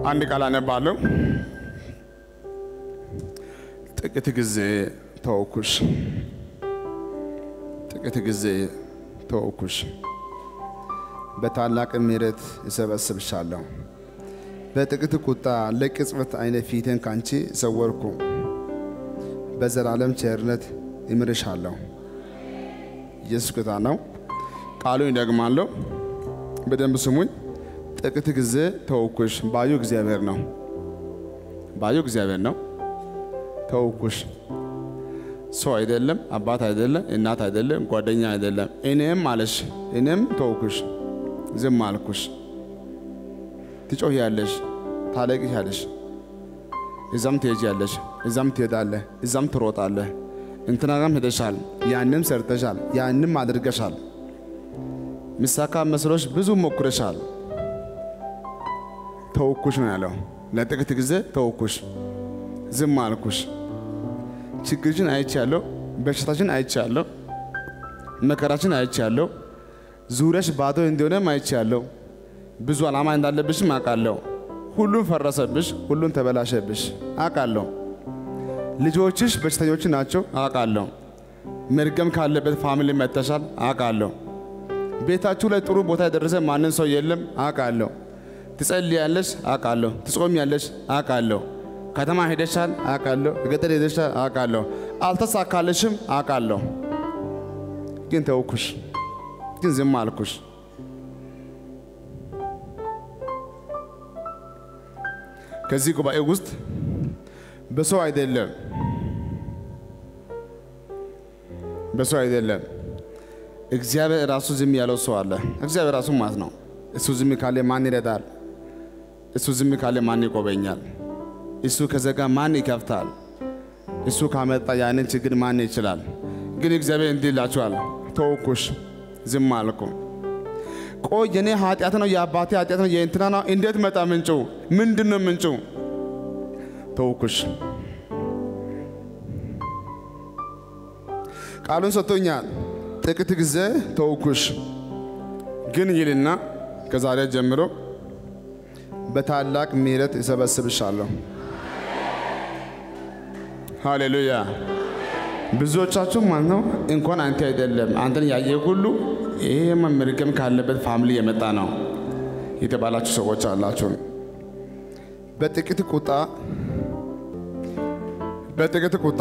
አንድ ቃል አነባለሁ። ጥቂት ጊዜ ተወኩሽ፣ ጥቂት ጊዜ ተወኩሽ፣ በታላቅ ምሕረት እሰበስብሻለሁ። በጥቂት ቁጣ ለቅጽበት አይነ ፊቴን ካንቺ ሰወርኩ፣ በዘላለም ቸርነት እምርሻለሁ። ኢየሱስ ጌታ ነው። ቃሉን ይደግማለሁ። በደንብ ስሙኝ። ጥቂት ጊዜ ተወኩሽ። ባዩ እግዚአብሔር ነው። ባዩ እግዚአብሔር ነው። ተወኩሽ። ሰው አይደለም፣ አባት አይደለም፣ እናት አይደለም፣ ጓደኛ አይደለም። እኔም አለሽ፣ እኔም ተወኩሽ፣ ዝም አልኩሽ። ትጮህያለሽ፣ ታለቅሻለሽ፣ እዛም ትሄጃለሽ፣ እዛም ትሄዳለህ፣ እዛም ትሮጣለህ። እንትና ጋም ሄደሻል፣ ያንም ሰርተሻል፣ ያንም አድርገሻል። ሚሳካ መስሎሽ ብዙ ሞክረሻል። ተወኩሽ ነው ያለው። ለጥቂት ጊዜ ተወኩሽ፣ ዝም አልኩሽ። ችግርችን አይቻለሁ፣ በሽታችን አይቻለሁ፣ መከራችን አይቻለሁ፣ ዙሪያሽ ባዶ እንደሆነም አይቻለሁ። ብዙ ዓላማ እንዳለብሽም አውቃለሁ። ሁሉም ፈረሰብሽ፣ ሁሉም ተበላሸብሽ አውቃለሁ። ልጆችሽ በሽተኞች ናቸው አውቃለሁ። መርገም ካለበት ፋሚሊ መጥተሻል አውቃለሁ። ቤታችሁ ላይ ጥሩ ቦታ የደረሰ ማንም ሰው የለም አውቃለሁ። ትጸልያለሽ አውቃለሁ። ትጾሚያለሽ አውቃለሁ። ከተማ ሄደሻል አውቃለሁ። ገጠር ሄደሻል አውቃለሁ። አልተሳካልሽም አውቃለሁ። ግን ተውኩሽ፣ ግን ዝም አልኩሽ። ከዚህ ጉባኤ ውስጥ በሰው አይደለም በሰው አይደለም እግዚአብሔር ራሱ ዝም ያለው ሰው አለ። እግዚአብሔር ራሱ ማለት ነው። እሱ ዝም ካለ ማን ይረዳል? እሱ ዝም ካለ ማን ይቆበኛል? እሱ ከዘጋ ማን ይከፍታል? እሱ ካመጣ ያንን ችግር ማን ይችላል? ግን እግዚአብሔር እንዲህ ይላችኋል፣ ተውኩሽ፣ ዝም አልኩ። ቆይ የኔ ኃጢአት ነው የአባቴ ኃጢአት ነው የእንትና ነው። እንዴት መጣ ምንጩ? ምንድን ነው ምንጩ? ተውኩሽ። ቃሉን ሰጥቶኛል። ጥቂት ጊዜ ተውኩሽ፣ ግን ይልና ከዛሬ ጀምሮ በታላቅ ምሕረት እሰበስብሻለሁ። ሃሌሉያ። ብዙዎቻችሁ ማለት ነው እንኳን አንተ አይደለም አንተን ያየ ሁሉ ይሄ መርገም ካለበት ፋሚሊ የመጣ ነው የተባላችሁ ሰዎች አላችሁ። በጥቂት ቁጣ በጥቂት ቁጣ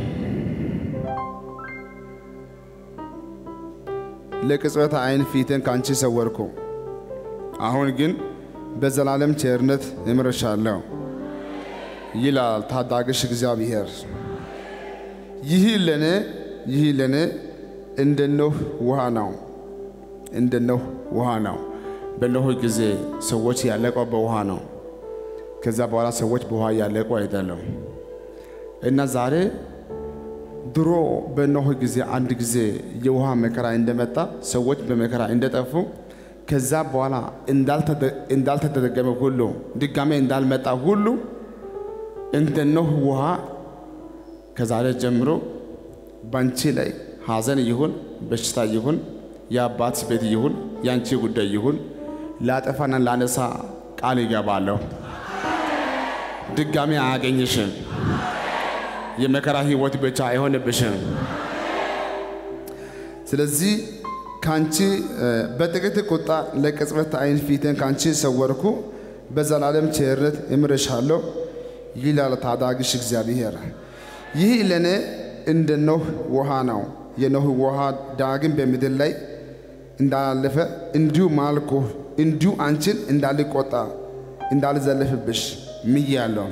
ለቅጽበት አይን ፊትን ካንቺ ሰወርኩ። አሁን ግን በዘላለም ቸርነት እምርሻለሁ ይላል ታዳጊሽ እግዚአብሔር። ይህ ለኔ ይህ ለኔ እንደ ኖህ ውሃ ነው፣ እንደ ኖህ ውሃ ነው። በኖህ ጊዜ ሰዎች ያለቀው በውሃ ነው። ከዛ በኋላ ሰዎች በውሃ ያለቁ አይደለም እና ዛሬ ድሮ በኖህ ጊዜ አንድ ጊዜ የውሃ መከራ እንደመጣ ሰዎች በመከራ እንደጠፉ ከዛ በኋላ እንዳልተደገመ ሁሉ ድጋሜ እንዳልመጣ ሁሉ እንደ ኖህ ውሃ ከዛሬ ጀምሮ ባንቺ ላይ ሐዘን ይሁን በሽታ ይሁን የአባት ቤት ይሁን የአንቺ ጉዳይ ይሁን ላጠፋና ላነሳ ቃል ይገባለሁ። ድጋሜ አያገኝሽም። የመከራ ህይወት ብቻ አይሆንብሽም። ስለዚህ ካንቺ በጥቂት ቁጣ ለቅጽበት አይን ፊትን ካንቺ ሰወርኩ፣ በዘላለም ቸርነት እምርሻለሁ ይላል ታዳጊሽ እግዚአብሔር። ይህ ለእኔ እንደ ኖህ ውሃ ነው። የኖህ ውሃ ዳግም በምድር ላይ እንዳላለፈ እንዲሁ ማልኩ፣ እንዲሁ አንቺን እንዳልቆጣ እንዳልዘለፍብሽ ምያለሁ።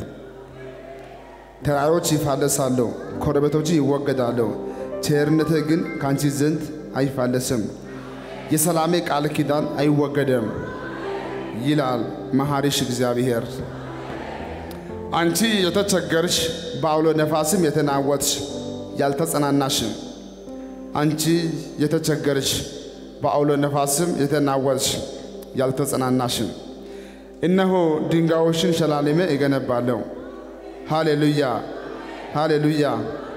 ተራሮች ይፋለሳሉ፣ ኮረበቶች ይወገዳሉ፣ ቸርነቴ ግን ካንቺ ዘንድ አይፋለስም፣ የሰላሜ ቃል ኪዳን አይወገድም ይላል መሐሪሽ እግዚአብሔር። አንቺ የተቸገርሽ በአውሎ ነፋስም የተናወጥሽ ያልተጸናናሽም፣ አንቺ የተቸገርሽ በአውሎ ነፋስም የተናወጥሽ ያልተጸናናሽም፣ እነሆ ድንጋዮችን ሸላልሜ እገነባለሁ። ሃሌሉያ ሃሌሉያ።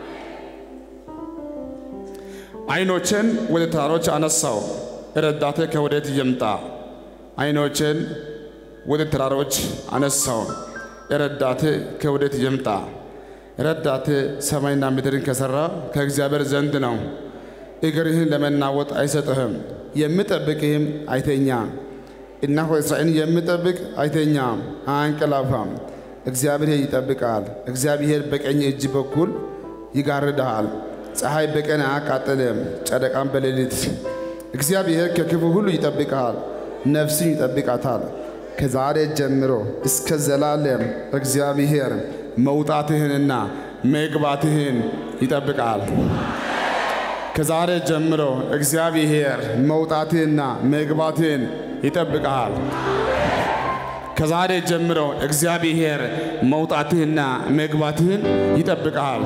አይኖቼን ወደ ተራሮች አነሳው፣ ረዳቴ ከወዴት ይምጣ? አይኖቼን ወደ ተራሮች አነሳው። ረዳቴ ከወዴት ይምጣ? ረዳቴ ሰማይና ምድርን ከሠራ ከእግዚአብሔር ዘንድ ነው። እግርህን ለመናወጥ አይሰጥህም፣ የሚጠብቅህም አይተኛም። እነሆ እስራኤልን የሚጠብቅ አይተኛም፣ አያንቀላፋም። እግዚአብሔር ይጠብቃል። እግዚአብሔር በቀኝ እጅ በኩል ይጋርድሃል። ፀሐይ በቀን አያቃጥልም፣ ጨረቃም በሌሊት። እግዚአብሔር ከክፉ ሁሉ ይጠብቅሃል፣ ነፍስን ይጠብቃታል። ከዛሬ ጀምሮ እስከ ዘላለም እግዚአብሔር መውጣትህንና መግባትህን ይጠብቃል። ከዛሬ ጀምሮ እግዚአብሔር መውጣትህንና መግባትህን ይጠብቃል። ከዛሬ ጀምሮ እግዚአብሔር መውጣትህና መግባትህን ይጠብቃል።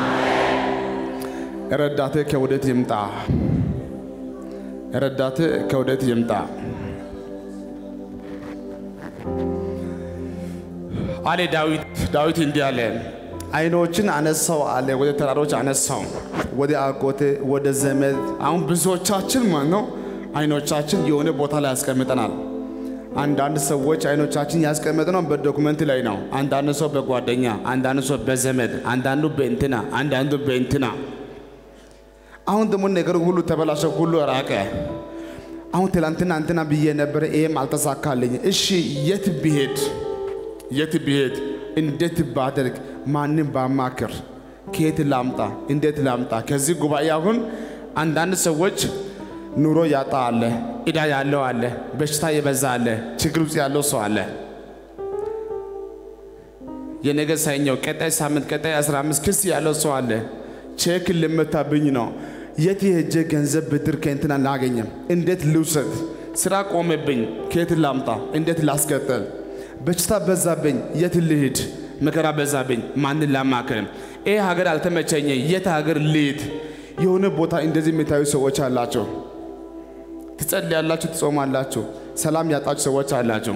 ረዳትህ ከወዴት ይምጣ? ረዳትህ ከወዴት ይምጣ? አለ ዳዊት። ዳዊት እንዲህ አለ፣ ዓይኖችን አነሳው አለ፣ ወደ ተራሮች አነሳው፣ ወደ አጎቴ ወደ ዘመድ። አሁን ብዙዎቻችን ማለት ነው ዓይኖቻችን የሆነ ቦታ ላይ ያስቀምጠናል። አንዳንድ ሰዎች ዓይኖቻችን ያስቀመጥነው በዶክመንት ላይ ነው። አንዳንድ ሰው በጓደኛ፣ አንዳንድ ሰው በዘመድ፣ አንዳንዱ በእንትና፣ አንዳንዱ በእንትና። አሁን ደግሞ ነገሩ ሁሉ ተበላሸ፣ ሁሉ ራቀ። አሁን ትላንትና እንትና ብዬ ነበረ፣ ይሄም አልተሳካልኝ። እሺ የት ብሄድ የት ብሄድ እንዴት ባደርግ ማንም ባማክር ከየት ላምጣ እንዴት ላምጣ? ከዚህ ጉባኤ አሁን አንዳንድ ሰዎች ኑሮ ያጣ አለ፣ ዕዳ ያለው አለ፣ በሽታ የበዛ አለ፣ ችግር ውስጥ ያለው ሰው አለ። የነገ ሳይኛው ቀጣይ ሳምንት ቀጣይ 15 ክስ ያለው ሰው አለ። ቼክ ልመታብኝ ነው። የት የሄጄ ገንዘብ ብድር ከእንትና ላገኘም? እንዴት ልውሰድ? ስራ ቆመብኝ፣ ከየት ላምጣ? እንዴት ላስቀጥል? በሽታ በዛብኝ፣ የት ልሂድ? መከራ በዛብኝ፣ ማንን ላማክርም? ይህ ሀገር አልተመቸኝ፣ የት ሀገር ልሂድ? የሆነ ቦታ እንደዚህ የሚታዩ ሰዎች አላቸው። ትጸልያላችሁ፣ ትጾማላችሁ፣ ሰላም ያጣችሁ ሰዎች አላቸው።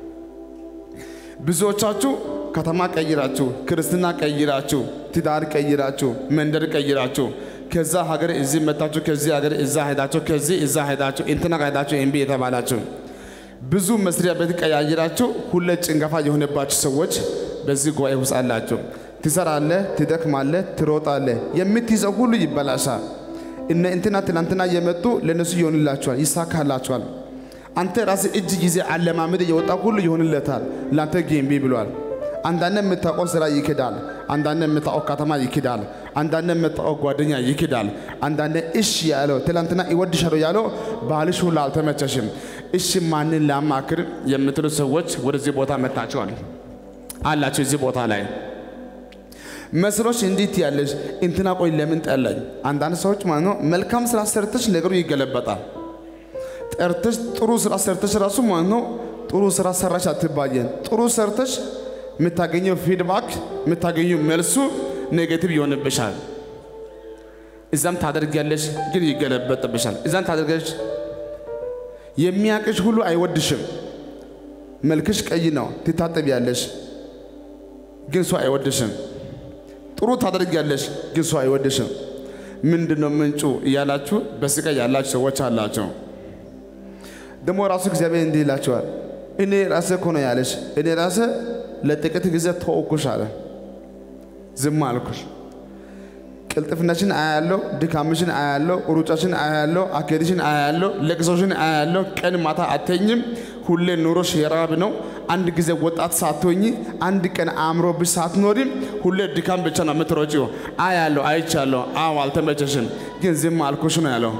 ብዙዎቻችሁ ከተማ ቀይራችሁ፣ ክርስትና ቀይራችሁ፣ ትዳር ቀይራችሁ፣ መንደር ቀይራችሁ ከዛ ሀገር እዚህ መታችሁ፣ ከዚህ ሀገር እዛ ሄዳችሁ፣ ከዚህ እዛ ሄዳችሁ፣ እንትና ሄዳችሁ እምቢ የተባላችሁ ብዙ መስሪያ ቤት ቀያይራችሁ ሁሌ ጭንገፋ የሆነባችሁ ሰዎች በዚህ ጉባኤ ውስጥ አላችሁ። ትሰራለህ፣ ትደክማለህ፣ ትሮጣለህ፣ የምትይዘው ሁሉ ይበላሻል። እነ እንትና ትናንትና የመጡ ለእነሱ ይሆንላቸዋል፣ ይሳካላቸዋል። አንተ ራስህ እጅ ጊዜ አለማመድ የወጣ ሁሉ ይሆንለታል። ለአንተ ግን እምቢ ብሏል። አንዳንድ የምታውቀው ስራ ይክዳል። አንዳንድ የምታውቀው ከተማ ይክዳል። አንዳንድ የምታውቀው ጓደኛ ይክዳል። አንዳንድ እሺ ያለው ትላንትና ይወድሻለሁ ያለው ባልሽ ሁሉ አልተመቸሽም። እሺ ማንን ላማክር የምትሉ ሰዎች ወደዚህ ቦታ መጥታችኋል አላችሁ። እዚህ ቦታ ላይ መስሎች እንዴት ያለሽ እንትና ቆይ ለምን ጠላኝ? አንዳንድ ሰዎች ማለት ነው መልካም ስራ ሰርተሽ ነገሩ ይገለበጣል። ጠርተሽ ጥሩ ስራ ሰርተሽ ራሱ ማለት ነው ጥሩ ስራ ሰራሽ አትባየን። ጥሩ ሰርተሽ የምታገኘው ፊድባክ የምታገኘው መልሱ ኔጌቲቭ ይሆንብሻል። እዛም ታደርጊያለሽ፣ ግን ይገለበጥብሻል። እዛም ታደርጊያለሽ፣ የሚያቅሽ ሁሉ አይወድሽም። መልክሽ ቀይ ነው፣ ትታጠቢያለሽ፣ ግን ሰው አይወድሽም። ጥሩ ታደርጊያለሽ፣ ግን ሰው አይወድሽም። ምንድን ነው ምንጩ እያላችሁ በስቃይ ያላችሁ ሰዎች አላቸው። ደግሞ ራሱ እግዚአብሔር እንዲህ ይላቸዋል፣ እኔ ራሴ እኮ ነው ያለሽ፣ እኔ ራሴ ለጥቂት ጊዜ ተወኩሽ አለ። ዝም አልኩሽ። ቅልጥፍናሽን አያለው፣ ድካምሽን አያለው፣ ሩጫሽን አያለው፣ አካሄድሽን አያለው፣ ለቅሶሽን አያለው። ቀን ማታ አተኝም። ሁሌ ኑሮሽ የራብ ነው። አንድ ጊዜ ወጣት ሳትሆኚ አንድ ቀን አእምሮብሽ ሳትኖሪም ሁሌ ድካም ብቻ ነው የምትሮጪው። አያለው፣ አይቻለሁ። አዎ አልተመቸሽም፣ ግን ዝም አልኩሽ ነው ያለው።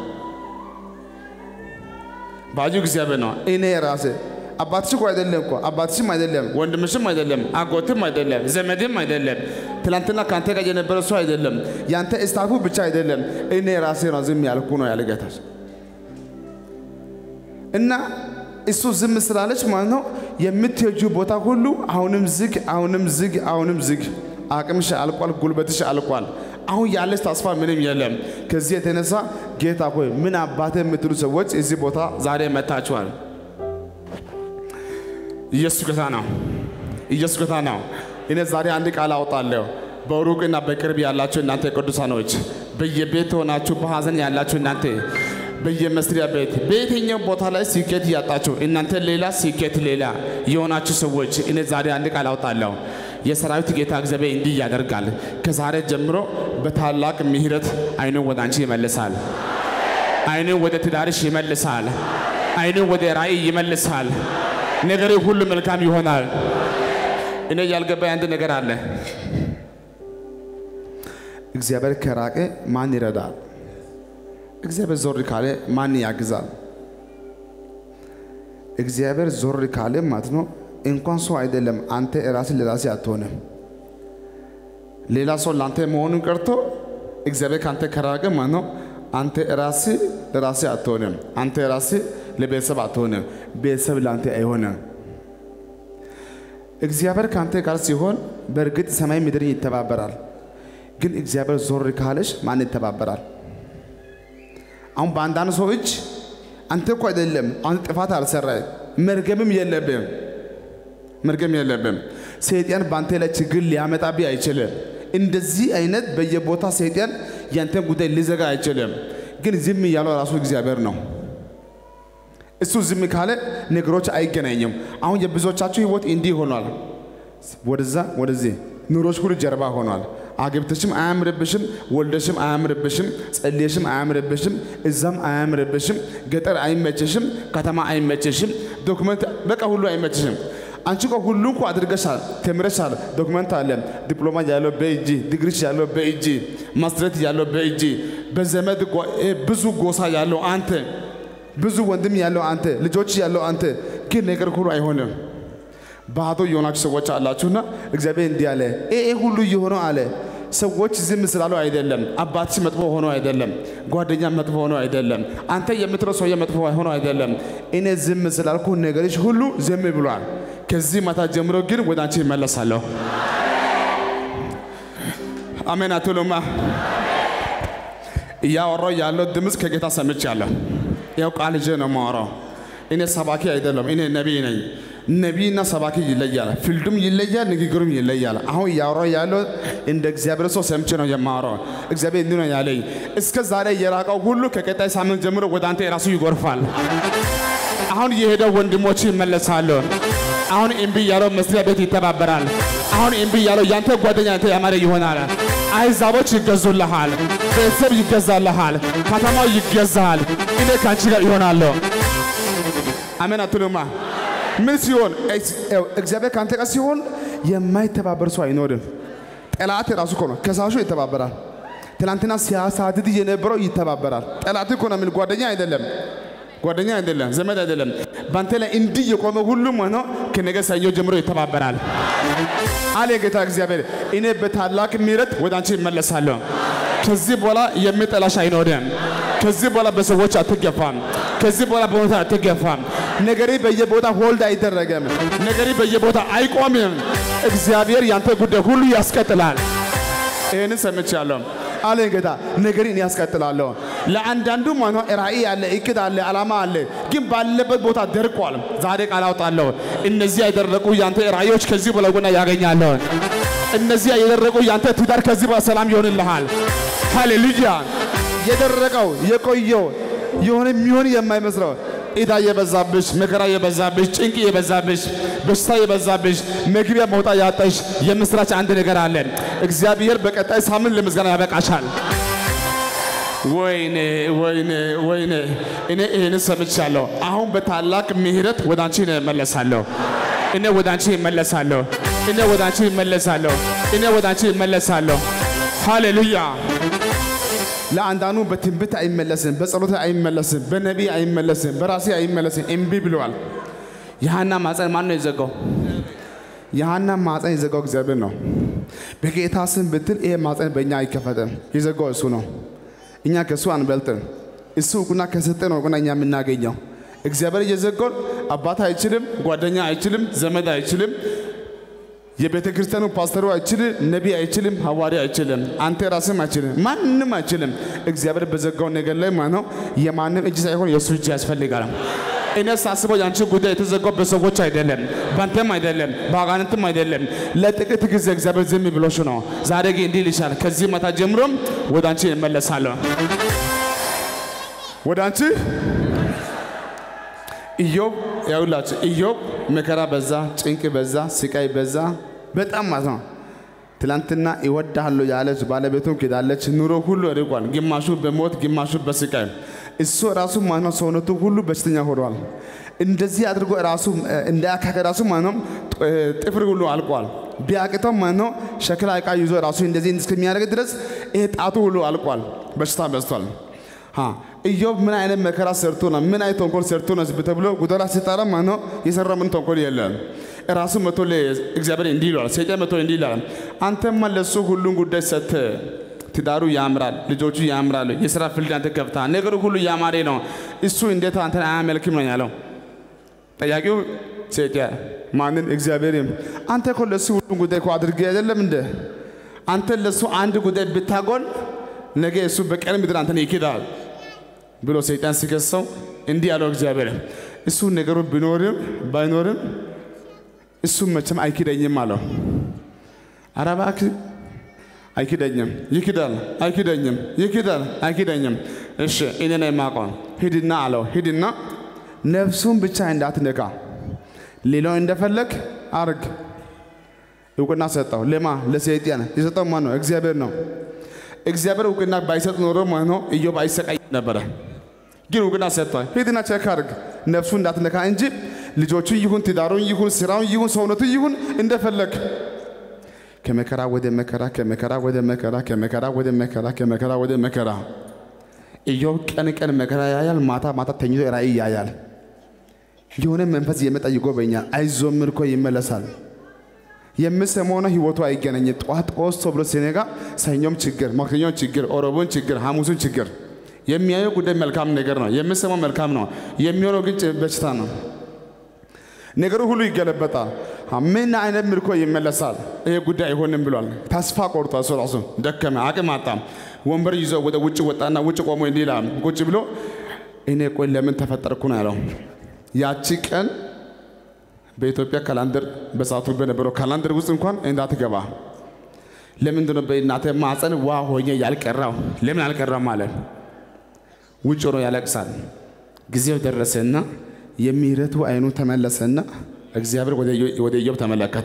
ባጁ እግዚአብሔር ነው። እኔ ራሴ አባትሽ እኮ አይደለም እኮ አባትሽም አይደለም ወንድምሽም አይደለም አጎትም አይደለም ዘመድም አይደለም ትላንትና ከአንተ ጋር የነበረ ሰው አይደለም ያንተ እስታፉ ብቻ አይደለም እኔ ራሴ ነው ዝም ያልኩ ነው ያለ ጌታ እና እሱ ዝም ስላለች ማለት ነው የምትሄጁ ቦታ ሁሉ አሁንም ዝግ አሁንም ዝግ አሁንም ዝግ አቅምሽ አልቋል ጉልበትሽ አልቋል አሁን ያለች ተስፋ ምንም የለም ከዚህ የተነሳ ጌታ ሆይ ምን አባተ የምትሉ ሰዎች እዚህ ቦታ ዛሬ መታችኋል ኢየሱስ ጌታ ነው። ኢየሱስ ጌታ ነው። እኔ ዛሬ አንድ ቃል አወጣለሁ። በሩቅና በቅርብ ያላችሁ እናንተ ቅዱሳኖች፣ በየቤት ሆናችሁ በሐዘን ያላችሁ እናንተ በየመስሪያ ቤት በየትኛው ቦታ ላይ ስኬት እያጣችሁ እናንተ ሌላ ስኬት ሌላ የሆናችሁ ሰዎች እኔ ዛሬ አንድ ቃል አውጣለሁ። የሰራዊት ጌታ እግዚአብሔር እንዲህ ያደርጋል። ከዛሬ ጀምሮ በታላቅ ምሕረት አይኑን ወደ አንቺ ይመልሳል። አይኑን ወደ ትዳርሽ ይመልሳል። አይኑን ወደ ራእይ ይመልሳል። ነገር ሁሉ መልካም ይሆናል። እኔ ያልገባኝ አንድ ነገር አለ። እግዚአብሔር ከራቀ ማን ይረዳል? እግዚአብሔር ዞር ካለ ማን ያግዛል? እግዚአብሔር ዞር ካለ ማለት ነው እንኳን ሰው አይደለም አንተ ራስህ ለራሴ አትሆንም። ሌላ ሰው ለአንተ መሆኑን ቀርቶ እግዚአብሔር ከአንተ ከራቀ ማለት ነው አንተ ራስህ ለራስህ አትሆንም። አንተ ራስህ ለቤተሰብ አትሆንም። ቤተሰብ ለአንተ አይሆንም። እግዚአብሔር ከአንተ ጋር ሲሆን በእርግጥ ሰማይ ምድርን ይተባበራል። ግን እግዚአብሔር ዞር ካለሽ ማን ይተባበራል? አሁን በአንዳንድ ሰው እጅ አንተ እኮ አይደለም አንተ ጥፋት አልሰራህ መርገምም የለብም መርገም የለብም። ሰይጣን በአንተ ላይ ችግር ሊያመጣብህ አይችልም። እንደዚህ አይነት በየቦታ ሰይጣን ያንተን ጉዳይ ሊዘጋ አይችልም። ግን ዝም ያለው ራሱ እግዚአብሔር ነው። እሱ ዝም ካለ ነገሮች አይገናኝም። አሁን የብዙዎቻችሁ ህይወት እንዲህ ሆኗል። ወደዛ ወደዚህ ኑሮች ሁሉ ጀርባ ሆኗል። አግብተሽም አያምርብሽም፣ ወልደሽም አያምርብሽም፣ ጸልየሽም አያምርብሽም፣ እዛም አያምርብሽም፣ ገጠር አይመችሽም፣ ከተማ አይመችሽም፣ ዶክመንት በቃ ሁሉ አይመችሽም። አንቺ እኮ ሁሉ እኮ አድርገሻል፣ ተምረሻል፣ ዶክመንት አለ፣ ዲፕሎማ ያለው በእጅ ዲግሪሽ ያለው በእጅ ማስትሬት ያለው በእጅ በዘመድ ብዙ ጎሳ ያለው አንተ ብዙ ወንድም ያለው አንተ ልጆች ያለው አንተ ግን ነገር ሁሉ አይሆንም። ባዶ የሆናችሁ ሰዎች አላችሁና እግዚአብሔር እንዲህ አለ፣ ይሄ ሁሉ እየሆነው አለ ሰዎች ዝም ስላሉ አይደለም። አባትሽ መጥፎ ሆኖ አይደለም። ጓደኛ መጥፎ ሆኖ አይደለም። አንተ የምትለው ሰውዬ መጥፎ ሆኖ አይደለም። እኔ ዝም ስላልኩ ነገሮች ሁሉ ዝም ብሏል። ከዚህ ማታ ጀምሮ ግን ወደ አንቺ ይመለሳለሁ። አሜን አትሉማ? እያወራው ያለው ድምፅ ከጌታ ሰምቻለሁ። ያው ቃል ይዤ ነው የማወራው። እኔ ሰባኪ አይደለም፣ እኔ ነቢይ ነኝ። ነቢይና ሰባኪ ይለያል፣ ፊልዱም ይለያል፣ ንግግሩም ይለያል። አሁን እያወራው ያለው እንደ እግዚአብሔር ሰው ሰምቼ ነው የማወራው። እግዚአብሔር እንዲህ ነው ያለኝ፣ እስከ ዛሬ የራቀው ሁሉ ከቀጣይ ሳምንት ጀምሮ ወደ አንተ የራሱ ይጎርፋል። አሁን የሄደው ወንድሞች ይመለሳሉ። አሁን እምቢ ያለው መስሪያ ቤት ይተባበራል። አሁን እምቢ ያለው ያንተ ጓደኛ አንተ ያማረ ይሆናል። አሕዛቦች ይገዙልሃል፣ ቤተሰብ ይገዛልሃል፣ ከተማው ይገዛል። እኔ ከአንቺ ጋር ይሆናለሁ። አሜን አትሉማ? ምን ሲሆን እግዚአብሔር ከአንተ ጋር ሲሆን የማይተባበር ሰው አይኖርም። ጠላት ራሱ እኮ ነው ከሳሹ ይተባበራል። ትናንትና ሲያሳድድ የነበረው ይተባበራል። ጠላት እኮ ነው የሚል ጓደኛ አይደለም ጓደኛ አይደለም፣ ዘመድ አይደለም። በአንተ ላይ እንዲህ የቆመ ሁሉም ሆኖ ከነገ ሰኞ ጀምሮ ይተባበራል አለ ጌታ እግዚአብሔር። እኔ በታላቅ ምሕረት ወደ አንቺ እመለሳለሁ። ከዚህ በኋላ የሚጠላሽ አይኖርም። ከዚህ በኋላ በሰዎች አትገፋም። ከዚህ በኋላ በቦታ አትገፋም። ነገሬ በየቦታ ሆልድ አይደረግም። ነገሬ በየቦታ አይቆምም። እግዚአብሔር ያንተ ጉዳይ ሁሉ ያስቀጥላል። ይህንን ሰምቻለሁ አለ ጌታ። ነገሬን ያስቀጥላለሁ። ለአንዳንዱ ማኖ ራእይ አለ፣ እቅድ አለ፣ ዓላማ አለ፣ ግን ባለበት ቦታ ደርቋል። ዛሬ ቃል አውጣለሁ። እነዚህ የደረቁ ያንተ ራእዮች ከዚህ በላይ ጎና ያገኛለሁ። እነዚህ የደረቁ ያንተ ትዳር ከዚህ በላይ ሰላም ይሆንልሃል። ሃሌሉያ። የደረቀው የቆየው የሆነ የሚሆን የማይመስለው ዕዳ የበዛብሽ፣ መከራ የበዛብሽ፣ ጭንቅ የበዛብሽ፣ በሽታ የበዛብሽ፣ መግቢያ መውጣ ያጣሽ የምስራች አንድ ነገር አለ። እግዚአብሔር በቀጣይ ሳምንት ለምስጋና ያበቃሻል። ወይኔ ወይኔ ወይኔ! እኔ ይህን ሰምቻለሁ። አሁን በታላቅ ምሕረት ወደ አንቺ እመለሳለሁ። እኔ ወደ አንቺ እመለሳለሁ። እኔ ወደ አንቺ እመለሳለሁ። እኔ ወደ አንቺ እመለሳለሁ። ሃሌሉያ! ለአንዳንዱ በትንቢት አይመለስም፣ በጸሎት አይመለስም፣ በነቢይ አይመለስም፣ በራሴ አይመለስም። እምቢ ብለዋል። የሐና ማፀን ማን ነው የዘጋው? የሐና ማፀን የዘጋው እግዚአብሔር ነው። በጌታ ስም ብትል ይሄ ማፀን በእኛ አይከፈትም። የዘጋው እሱ ነው። እኛ ከእሱ አንበልጥም። እሱ እውቅና ከሰጠ ነው እውቅና እኛ የምናገኘው። እግዚአብሔር እየዘጋውን አባት አይችልም፣ ጓደኛ አይችልም፣ ዘመድ አይችልም፣ የቤተ ክርስቲያኑ ፓስተሩ አይችልም፣ ነቢይ አይችልም፣ ሐዋርያ አይችልም፣ አንተ ራስም አይችልም፣ ማንም አይችልም። እግዚአብሔር በዘጋው ነገር ላይ ማለት ነው የማንም እጅ ሳይሆን የእሱ እጅ ያስፈልጋል። እኔ ሳስበው የአንቺ ጉዳይ የተዘጋው በሰዎች አይደለም፣ በአንተም አይደለም፣ በአጋንንትም አይደለም። ለጥቂት ጊዜ እግዚአብሔር ዝም ብሎሽ ነው። ዛሬ ግን እንዲህ ይልሻል፣ ከዚህ ማታ ጀምሮም ወደ አንቺ እመለሳለሁ። ወደ አንቺ ኢዮብ ያውላችሁ ኢዮብ መከራ በዛ፣ ጭንቅ በዛ፣ ስቃይ በዛ በጣም ማለት ነው። ትላንትና ይወድሃለሁ ያለች ባለቤቱን ክዳለች። ኑሮ ሁሉ ርቋል። ግማሹ በሞት ግማሹ በስቃይ እሱ ራሱ ማነው ሰውነቱ ሁሉ በሽተኛ ሆኗል። እንደዚህ አድርጎ ራሱ እንዳያካከ ራሱ ማነው ጥፍር ሁሉ አልቋል። ቢያቅተው ማነው ሸክላ ዕቃ ይዞ ራሱ እንደዚህ እስከሚያደርግ ድረስ ይሄ ጣቱ ሁሉ አልቋል። በሽታ በዝቷል። ኢዮብ ምን አይነት መከራ ሰርቶ ነው? ምን አይነት ተንኮል ሰርቶ ነው ተብሎ ጉደላ ሲጠራ ማነው የሰራው ምን ተንኮል የለም። ራሱ መቶ እግዚአብሔር እንዲህ ይለዋል፣ ሰይጣን መቶ እንዲህ ይላል፣ አንተማ ለሱ ሁሉን ጉዳይ ሰጥተህ ትዳሩ ያምራል፣ ልጆቹ ያምራሉ፣ የስራ ፊልድ አንተ ከፍተሃል፣ ነገሩ ሁሉ ያማረ ነው። እሱ እንዴት አንተን አያመልክም ነው ያለው። ጠያቂው ሰይጣን ማንን? እግዚአብሔርም አንተ እኮ ለሱ ሁሉን ጉዳይ እኮ አድርገህ አይደለም እንደ አንተ ለሱ አንድ ጉዳይ ብታጎል ነገ እሱ በቀን ምድር አንተን ይክዳል ብሎ ሰይጣን ሲከሰው እንዲህ ያለው እግዚአብሔር እሱ ነገሩ ቢኖርም ባይኖርም እሱ መቼም አይክደኝም አለው። ኧረ እባክህ አይክደኝም፣ ይክዳል፣ አይክደኝም፣ ይክዳል፣ አይክደኝም። እሺ እኔ ነኝ የማውቀው። ሂድና አለው። ሂድና ነፍሱን ብቻ እንዳትነካ፣ ሌላው እንደፈለግ አርግ። እውቅና ሰጠው። ለማ ለሰይጣን የሰጠው ማን ነው? እግዚአብሔር ነው። እግዚአብሔር እውቅና ባይሰጥ ኖሮ ማለት ነው ኢዮብ አይሰቃይም ነበረ። ግን እውቅና ሰጥቷል። ሂድና ቼክ አድርግ ነፍሱ እንዳትነካ እንጂ ልጆቹ ይሁን ትዳሩን ይሁን ስራውን ይሁን ሰውነቱ ይሁን እንደፈለግ ከመከራ ወደ መከራ ከመከራ ወደ መከራ ከመከራ ወደ መከራ ከመከራ ወደ መከራ ኢዮብ ቀን ቀን መከራ ያያል፣ ማታ ማታ ተኝቶ ራእይ ያያል። የሆነ መንፈስ እየመጣ ይጎበኛል። አይዞህ ምርኮ ይመለሳል። የምሰማውና ህይወቱ አይገናኝም። ጠዋት ጦስ ብሎ ሲነጋ ሰኞም ችግር፣ ማክሰኞም ችግር፣ ኦሮቦን ችግር፣ ሐሙሱን ችግር። የሚያየው ጉዳይ መልካም ነገር ነው። የምሰማው መልካም ነው። የሚሆነው ግን በሽታ ነው። ነገሩ ሁሉ ይገለበጣል። ምን አይነት ምርኮ ይመለሳል? ይሄ ጉዳይ አይሆንም ብሏል። ተስፋ ቆርጦ እሱ ራሱ ደከመ፣ አቅም አጣ። ወንበር ይዞ ወደ ውጭ ወጣና ውጭ ቆሞ እንዲህ ይላል። ቁጭ ብሎ እኔ ቆይ ለምን ተፈጠርኩ ነው ያለው። ያቺ ቀን በኢትዮጵያ ካላንደር በሰዓቱ በነበረው ካላንደር ውስጥ እንኳን እንዳትገባ። ለምንድን ነው በእናተ ማፀን ዋ ሆኜ ያልቀራው? ለምን አልቀራም ማለት ውጭ ሆኖ ያለቅሳል። ጊዜው ደረሰና የሚረቱ አይኑ ተመለሰና እግዚአብሔር ወደ ኢዮብ ተመለከተ።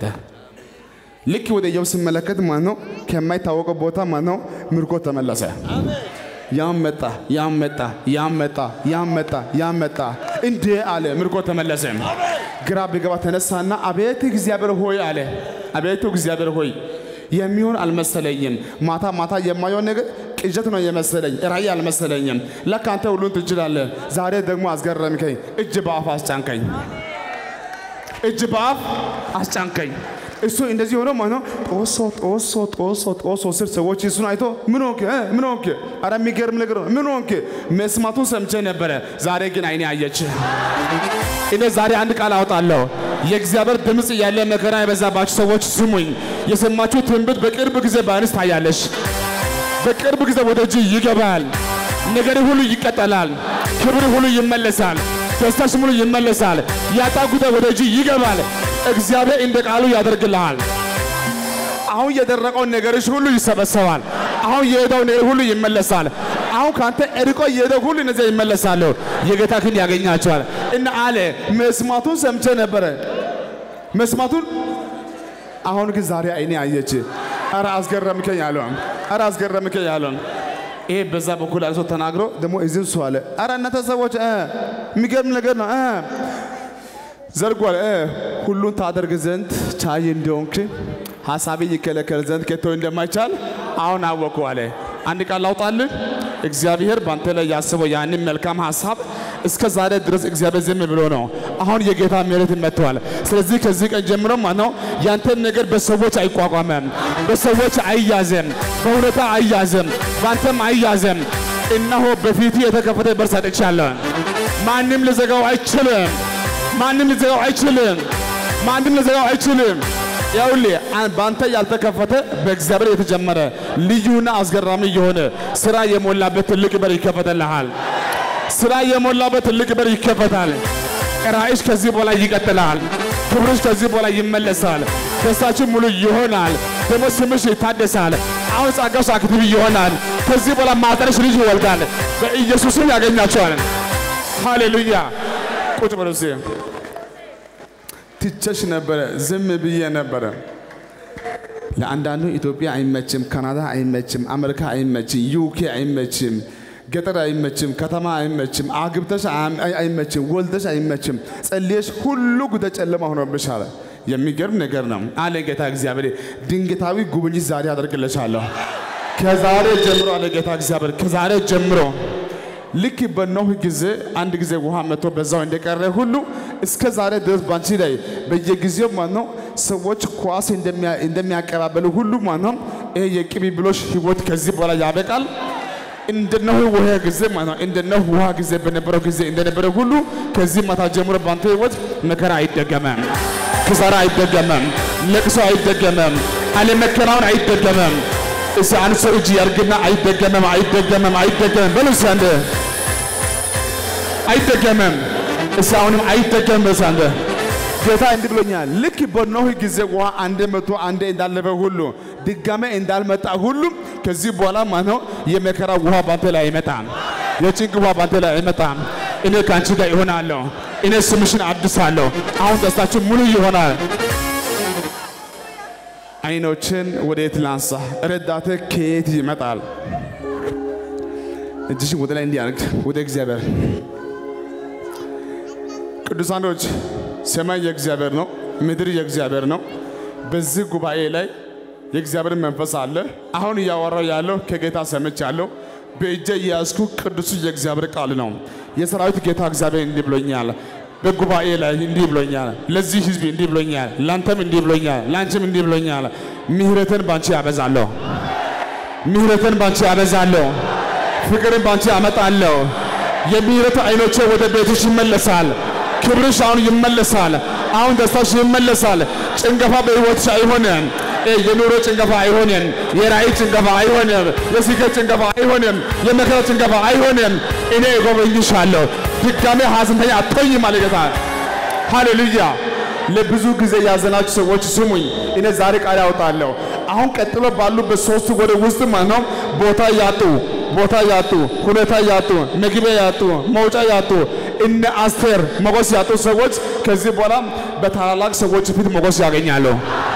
ልክ ወደ ኢዮብ ሲመለከት ማነው ከማይታወቀው ቦታ ማነው ምርኮ ተመለሰ። ያም መጣ ያም መጣ ያም መጣ ያም መጣ ያም መጣ እንዴ አለ ምርኮ ተመለሰ። ግራ ቢገባ ተነሳና አቤት እግዚአብሔር ሆይ አለ። አቤቱ እግዚአብሔር ሆይ የሚሆን አልመሰለኝም። ማታ ማታ የማየውን ነገር ቅዠት ነው የመሰለኝ፣ ራእይ አልመሰለኝም። ለካ አንተ ሁሉን ትችላለህ። ዛሬ ደግሞ አስገረምከኝ። እጅ በአፍ አስጫንከኝ፣ እጅ በአፍ አስጫንከኝ። እሱ እንደዚህ ሆኖ ማለት ነው ጦሶ ጦሶ ጦሶ ጦሶ ስር ሰዎች እሱን አይቶ ምን ሆንክ ምን ሆንክ? አረ የሚገርም ነገር ነው። ምን ሆንክ? መስማቱን ሰምቼ ነበረ፣ ዛሬ ግን አይኔ አየች። እኔ ዛሬ አንድ ቃል አወጣለሁ። የእግዚአብሔር ድምፅ ያለ መከራ የበዛባችሁ ሰዎች ስሙኝ። የሰማችሁ ትንቢት በቅርብ ጊዜ በአንስ ታያለሽ። በቅርብ ጊዜ ወደ እጅ ይገባል። ነገር ሁሉ ይቀጠላል። ክብር ሁሉ ይመለሳል። ደስታሽ ሙሉ ይመለሳል። ያጣ ጉዳይ ወደ እጅ ይገባል። እግዚአብሔር እንደ ቃሉ ያደርግልሃል። አሁን የደረቀው ነገርሽ ሁሉ ይሰበሰባል። አሁን የሄደው ነገር ሁሉ ይመለሳል። አሁን ካንተ እርቆ የሄደው ሁሉ እነዚያ ይመለሳሉ። የጌታ ክንድ ያገኛቸዋል እና አለ መስማቱን ሰምቼ ነበረ መስማቱን አሁን ግን ዛሬ አይኔ አየች። አረ አስገረምከኝ አለ። አረ አስገረምከኝ አለ። ይሄ በዛ በኩል ያለ ሰው ተናግሮ ደግሞ እዚህ እሱ አለ። አረ እናንተ ሰዎች የሚገርም ነገር ነው ዘርጓል። ሁሉን ታደርግ ዘንድ ቻይ እንደሆንክ ሀሳቤ ይከለከል ዘንድ ከቶ እንደማይቻል አሁን አወኩ አለ። አንድ ቃል ላውጣልህ። እግዚአብሔር በአንተ ላይ ያስበው ያንን መልካም ሀሳብ እስከ ዛሬ ድረስ እግዚአብሔር ዝም ብሎ ነው። አሁን የጌታ ምሕረት መጥቷል። ስለዚህ ከዚህ ቀን ጀምሮ ማለት ነው ያንተን ነገር በሰዎች አይቋቋምም፣ በሰዎች አይያዝም፣ በሁኔታ አይያዝም፣ በአንተም አይያዝም። እነሆ በፊት የተከፈተ በር ሰጥቻለሁ። ማንም ልዘጋው አይችልም። ማንም ልዘጋው አይችልም። ማንም ልዘጋው አይችልም። ይኸውልህ በአንተ ያልተከፈተ በእግዚአብሔር የተጀመረ ልዩና አስገራሚ የሆነ ስራ የሞላበት ትልቅ በር ይከፈተልሃል። ስራ የሞላበት ትልቅ በር ይከፈታል። ራእይሽ ከዚህ በኋላ ይቀጥላል። ክብርሽ ከዚህ በኋላ ይመለሳል። ደስታችን ሙሉ ይሆናል። ደግሞ ስምሽ ይታደሳል። አሁን ጸጋሽ አክቲቭ ይሆናል። ከዚህ በኋላ ማጠንሽ ልጅ ይወልዳል። በኢየሱስም ያገኛቸዋል። ሃሌሉያ። ቁጭ በሉ እስኪ። ትቸሽ ነበረ፣ ዝም ብዬ ነበረ። ለአንዳንዱ ኢትዮጵያ አይመችም፣ ካናዳ አይመችም፣ አሜሪካ አይመችም፣ ዩኬ አይመችም፣ ገጠር አይመችም፣ ከተማ አይመችም፣ አግብተሽ አይ- አይ- አይመችም፣ ወልደሽ አይመችም፣ ጸልየሽ ሁሉ ጉደ ጨለማ ሆኖብሻል። የሚገርም ነገር ነው አለ ጌታ እግዚአብሔር። ድንገታዊ ጉብኝት ዛሬ አደርግልሻለሁ። ከዛሬ ጀምሮ አለ ጌታ እግዚአብሔር፣ ከዛሬ ጀምሮ ልክ በኖህ ጊዜ አንድ ጊዜ ውሃ መጥቶ በዛው እንደቀረ ሁሉ እስከ ዛሬ ድረስ ባንቺ ላይ በየጊዜው ማለት ነው ሰዎች ኳስ እንደሚያ- እንደሚያቀባበሉ ሁሉ ማለት ነው ይሄ የቅብብሎሽ ህይወት ከዚህ በኋላ ያበቃል። እንደ ኖህ ውሃ ጊዜ ማለት ነው እንደ ኖህ ውሃ ጊዜ በነበረው ጊዜ እንደነበረ ሁሉ ከዚህ ማታ ጀምሮ ባንተ ህይወት መከራ አይደገመም፣ ክሳራ አይደገመም፣ ለቅሶ አይደገመም፣ አለመከናወን አይደገመም። እስቲ አንድ ሰው እጅ ያርግና አይደገመም፣ አይደገመም፣ አይደገመም በሉ እስቲ አንድ አይደገመም። እስቲ አሁንም አይደገምም በሉ እስቲ አንድ ጌታ እንዲህ ብሎኛል። ልክ በኖህ ጊዜ ውሃ አንዴ መቶ አንዴ እንዳለፈ ሁሉ ድጋሜ እንዳልመጣ ሁሉ ከዚህ በኋላ ማለት ነው የመከራ ውሃ ባንተ ላይ አይመጣም። የጭንቅ ውሃ ባንተ ላይ አይመጣም። እኔ ከአንቺ ጋር ይሆናለሁ። እኔ ስምሽን አድሳለሁ። አሁን ደስታችን ሙሉ ይሆናል። አይኖችን ወዴት ላንሳ? ረዳቴ ከየት ይመጣል? እጅሽን ወደ ላይ እንዲያርግ ወደ እግዚአብሔር። ቅዱሳኖች ሰማይ የእግዚአብሔር ነው፣ ምድር የእግዚአብሔር ነው። በዚህ ጉባኤ ላይ የእግዚአብሔር መንፈስ አለ። አሁን እያወራው ያለው ከጌታ ሰምቻለሁ። በእጄ የያዝኩ ቅዱሱ የእግዚአብሔር ቃል ነው። የሰራዊት ጌታ እግዚአብሔር እንዲህ ብሎኛል። በጉባኤ ላይ እንዲህ ብሎኛል። ለዚህ ህዝብ እንዲህ ብሎኛል። ላንተም እንዲህ ብሎኛል። ላንቺም እንዲህ ብሎኛል። ምህረትን ባንቺ ያበዛለሁ። ምህረትን ባንቺ ያበዛለሁ። ፍቅርን ባንቺ አመጣለሁ። የምህረት አይኖቼ ወደ ቤትሽ ይመለሳል። ክብርሽ አሁን ይመለሳል። አሁን ደስታሽ ይመለሳል። ጭንገፋ በህይወትሽ አይሆንም። እ የኑሮ ጭንገፋ አይሆንም። የራእይ ጭንገፋ አይሆንም። የስኬት ጭንገፋ አይሆንም። የመከራ ጭንገፋ አይሆንም። እኔ እጎበኝሻለሁ። ድጋሜ ሐዘንተኛ አትሆኝም አለ ጌታ። ሃሌሉያ። ለብዙ ጊዜ ያዘናችሁ ሰዎች ስሙኝ፣ እኔ ዛሬ ቃል ያወጣለሁ። አሁን ቀጥሎ ባሉበት ሶስት ወር ውስጥ ማለት ነው ቦታ ያጡ ቦታ ያጡ ሁኔታ ያጡ መግቢያ ያጡ መውጫ ያጡ እነ አስቴር ሞገስ ያጡ ሰዎች ከዚህ በኋላ በታላላቅ ሰዎች ፊት ሞገስ ያገኛሉ።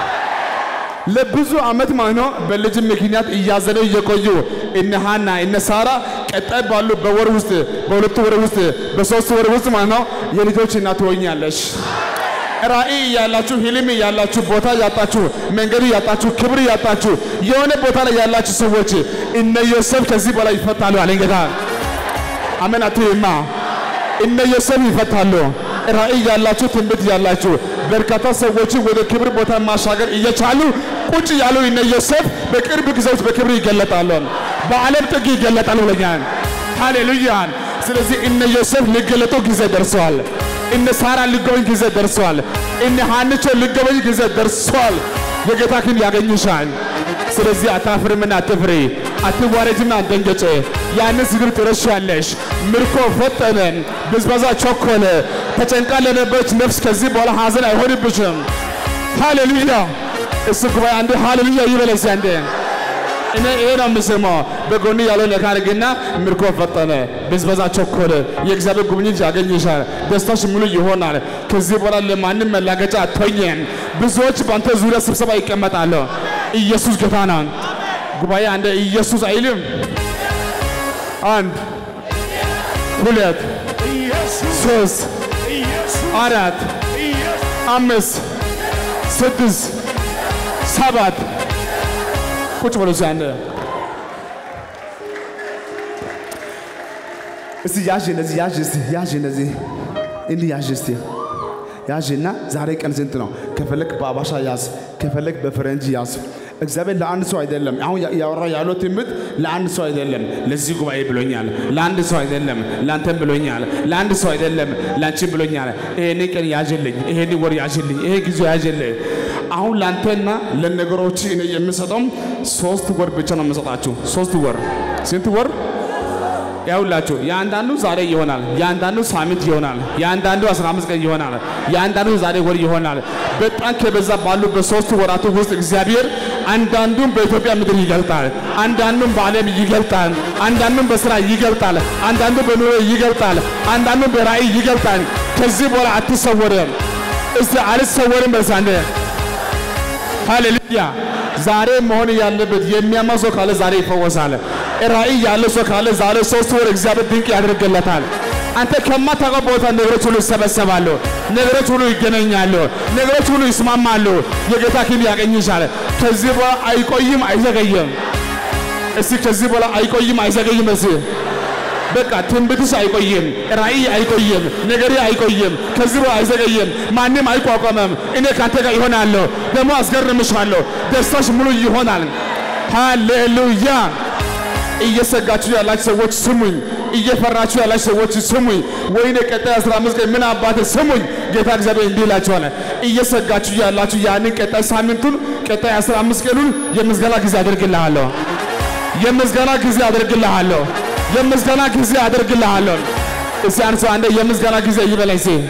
ለብዙ ዓመት ማለት ነው በልጅ ምክንያት እያዘኑ እየቆዩ እነ ሃና እነ ሳራ ቀጣይ ባሉ በወር ውስጥ በሁለት ወር ውስጥ በሶስት ወር ውስጥ ማለት ነው የልጆች እናት ትሆኛለሽ። ራእይ ያላችሁ ህልም ያላችሁ ቦታ ያጣችሁ መንገድ ያጣችሁ ክብር ያጣችሁ የሆነ ቦታ ላይ ያላችሁ ሰዎች እነ ዮሴፍ ከዚህ በላይ ይፈታሉ አለኝ ጌታ። አሜን አትይማ። እነ ዮሴፍ ይፈታሉ። ራእይ ያላችሁ ትንቢት ያላችሁ በርካታ ሰዎችን ወደ ክብር ቦታ ማሻገር እየቻሉ ቁጭ ያሉ እነ ዮሴፍ በቅርብ ጊዜ ውስጥ በክብር ይገለጣሉ፣ በዓለም ጥግ ይገለጣሉ ብለኛል። ሃሌሉያ። ስለዚህ እነ ዮሴፍ ሊገለጡ ጊዜ ደርሰዋል። እነ ሳራ ሊጎበኝ ጊዜ ደርሰዋል። እነ ሀንቾ ሊጎበኝ ጊዜ ደርሰዋል። የጌታ ክን ያገኝሻል። ስለዚህ አታፍርምና አትፍሪ፣ አትዋረጅም አትደንገጭ። ያንን ስድብ ትረሻለሽ። ምርኮ ፈጠነ፣ ብዝበዛ ቸኮለ። ተጨንቃ ለነበረች ነፍስ ከዚህ በኋላ ሐዘን አይሆንብሽም። ሃሌሉያ። እሱ ጉባኤ አንዴ ሃሌሉያ ይበለስ አንዴ እኔ ይሄ ነው የምሰማው። በጎን ያለው ነካ አድርግና ምርኮ ፈጠነ፣ ብዝበዛ ቸኮለ። የእግዚአብሔር ጉብኝት ያገኝሻል። ደስታሽ ሙሉ ይሆናል። ከዚህ በኋላ ለማንም መላገጫ አትሆኝም። ብዙዎች በአንተ ዙሪያ ስብሰባ ይቀመጣሉ። ኢየሱስ ጌታ ነው። ጉባኤ አንደ ኢየሱስ አይልም። አንድ ሁለት ሶስት አራት አምስት ስድስት ሰባት ቁጭ ብሎ ሲያነ እስቲ ያዥ እንደዚህ ያዥ እስቲ ያዥ እንደዚህ እንዲህ ያዥ እስቲ ያዥና ዛሬ ቀን ስንት ነው? ከፈለክ በአባሻ ያዝ፣ ከፈለክ በፈረንጅ ያዝ። እግዚአብሔር ለአንድ ሰው አይደለም። አሁን ያወራ ያለው ትንቢት ለአንድ ሰው አይደለም። ለዚህ ጉባኤ ብሎኛል። ለአንድ ሰው አይደለም። ለአንተም ብሎኛል። ለአንድ ሰው አይደለም። ለአንቺም ብሎኛል። ይሄን ቀን ያዥልኝ፣ ይሄን ወር ያዥልኝ፣ ይሄ ጊዜ ያዥልኝ። አሁን ለአንተና ለነገሮች እኔ የምሰጠው ሶስት ወር ብቻ ነው የምሰጣችሁ። ሶስት ወር ስንት ወር? ያውላችሁ የአንዳንዱ ዛሬ ይሆናል፣ የአንዳንዱ ሳምንት ይሆናል፣ የአንዳንዱ 15 ቀን ይሆናል፣ የአንዳንዱ ዛሬ ወር ይሆናል። በጣም ከበዛ ባሉ በሶስት ወራቱ ውስጥ እግዚአብሔር አንዳንዱን በኢትዮጵያ ምድር ይገልጣል፣ አንዳንዱን በዓለም ይገልጣል፣ አንዳንዱን በስራ ይገልጣል፣ አንዳንዱን በኑሮ ይገልጣል፣ አንዳንዱን በራእይ ይገልጣል። ከዚህ በኋላ አትሰወርም። እስቲ አልሰወርም በሳንደ ሃሌሉያ። ዛሬ መሆን ያለበት የሚያማ ሰው ካለ ዛሬ ይፈወሳል። ራእይ ያለ ሰው ካለ ዛሬ ሶስት ወር እግዚአብሔር ድንቅ ያደርግለታል። አንተ ከማታውቀው ቦታ ነገሮች ሁሉ ይሰበሰባሉ፣ ነገሮች ሁሉ ይገናኛሉ፣ ነገሮች ሁሉ ይስማማሉ። የጌታ ክንድ ያገኝሻል። ከዚህ በኋላ አይቆይም፣ አይዘገይም። እስቲ ከዚህ በኋላ አይቆይም፣ አይዘገይም። እስቲ በቃ ትንቢትሽ አይቆይም፣ ራእይ አይቆይም፣ ነገሬ አይቆይም፣ ከዚህ በኋላ አይዘገይም፣ ማንም አይቋቋመም። እኔ ካንተ ጋር ይሆናለሁ፣ ደግሞ አስገርምሻለሁ፣ ደስታሽ ሙሉ ይሆናል። ሃሌሉያ። እየሰጋችሁ ያላችሁ ሰዎች ስሙኝ፣ እየፈራችሁ ያላችሁ ሰዎች ስሙኝ። ወይኔ ቀጣይ 15 ቀን ምን አባቴ ስሙኝ። ጌታ እግዚአብሔር እንዲህ ይላችኋል፣ እየሰጋችሁ ያላችሁ ያንን ቀጣይ ሳምንቱን ቀጣይ 15 ቀኑን የምስጋና ጊዜ አደርግልሃለሁ፣ የምስጋና ጊዜ አደርግልሃለሁ የምስጋና ጊዜ አደርግልሃለሁ። እስቲ አንድ ሰው አንዴ የምስጋና ጊዜ ይበለኝ። ሲ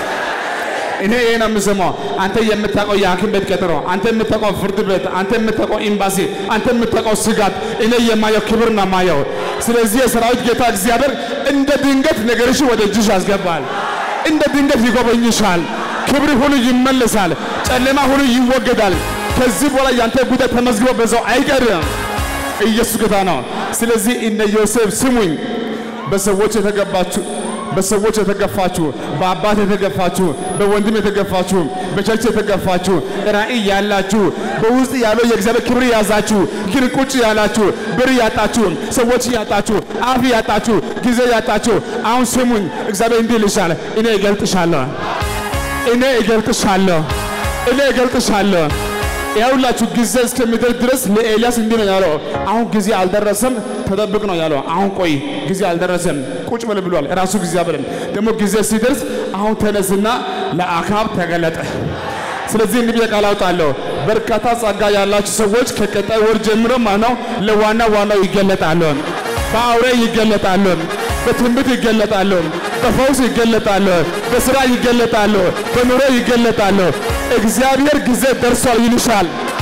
እኔ ይሄ ነው የምሰማው። አንተ የምታውቀው የሐኪም ቤት ቀጠሮ፣ አንተ የምታውቀው ፍርድ ቤት፣ አንተ የምታውቀው ኤምባሲ፣ አንተ የምታውቀው ስጋት፣ እኔ የማየው ክብር ነው የማየው። ስለዚህ የሰራዊት ጌታ እግዚአብሔር እንደ ድንገት ነገርሽ ወደ እጅሽ ያስገባል። እንደ ድንገት ይጎበኝሻል። ክብር ሁሉ ይመለሳል። ጨለማ ሁሉ ይወገዳል። ከዚህ በኋላ ያንተ ጉዳይ ተመዝግቦ በዛው አይቀርም። ኢየሱስ ጌታ ነው። ስለዚህ እነ ዮሴፍ ስሙኝ፣ በሰዎች የተገባችሁ በሰዎች የተገፋችሁ፣ በአባት የተገፋችሁ፣ በወንድም የተገፋችሁ፣ በቸርች የተገፋችሁ፣ ራእይ ያላችሁ፣ በውስጥ ያለው የእግዚአብሔር ክብር ያዛችሁ፣ ግን ቁጭ ያላችሁ፣ ብር ያጣችሁ፣ ሰዎች ያጣችሁ፣ አፍ ያጣችሁ፣ ጊዜ ያጣችሁ፣ አሁን ስሙኝ። እግዚአብሔር እንዲህ ይልሻል፣ እኔ እገልጥሻለሁ፣ እኔ እገልጥሻለሁ፣ እኔ እገልጥሻለሁ። ያውላችሁ ጊዜ እስከሚደርስ ድረስ ለኤልያስ እንዲህ ነው ያለው። አሁን ጊዜ አልደረሰም፣ ተጠብቅ ነው ያለው። አሁን ቆይ፣ ጊዜ አልደረሰም፣ ቁጭ በል ብሏል ራሱ እግዚአብሔር። ደግሞ ጊዜ ሲደርስ አሁን ተነስና ለአካብ ተገለጠ። ስለዚህ እንዲህ ብዬ ቃል አውጣለሁ። በርካታ ጸጋ ያላችሁ ሰዎች ከቀጣይ ወር ጀምሮ ማነው ለዋና ዋናው ይገለጣሉ። በአውሬ ይገለጣሉ፣ በትንቢት ይገለጣሉ፣ በፈውስ ይገለጣሉ፣ በስራ ይገለጣሉ፣ በኑሮ ይገለጣሉ። እግዚአብሔር ጊዜ ደርሷል ይልሻል።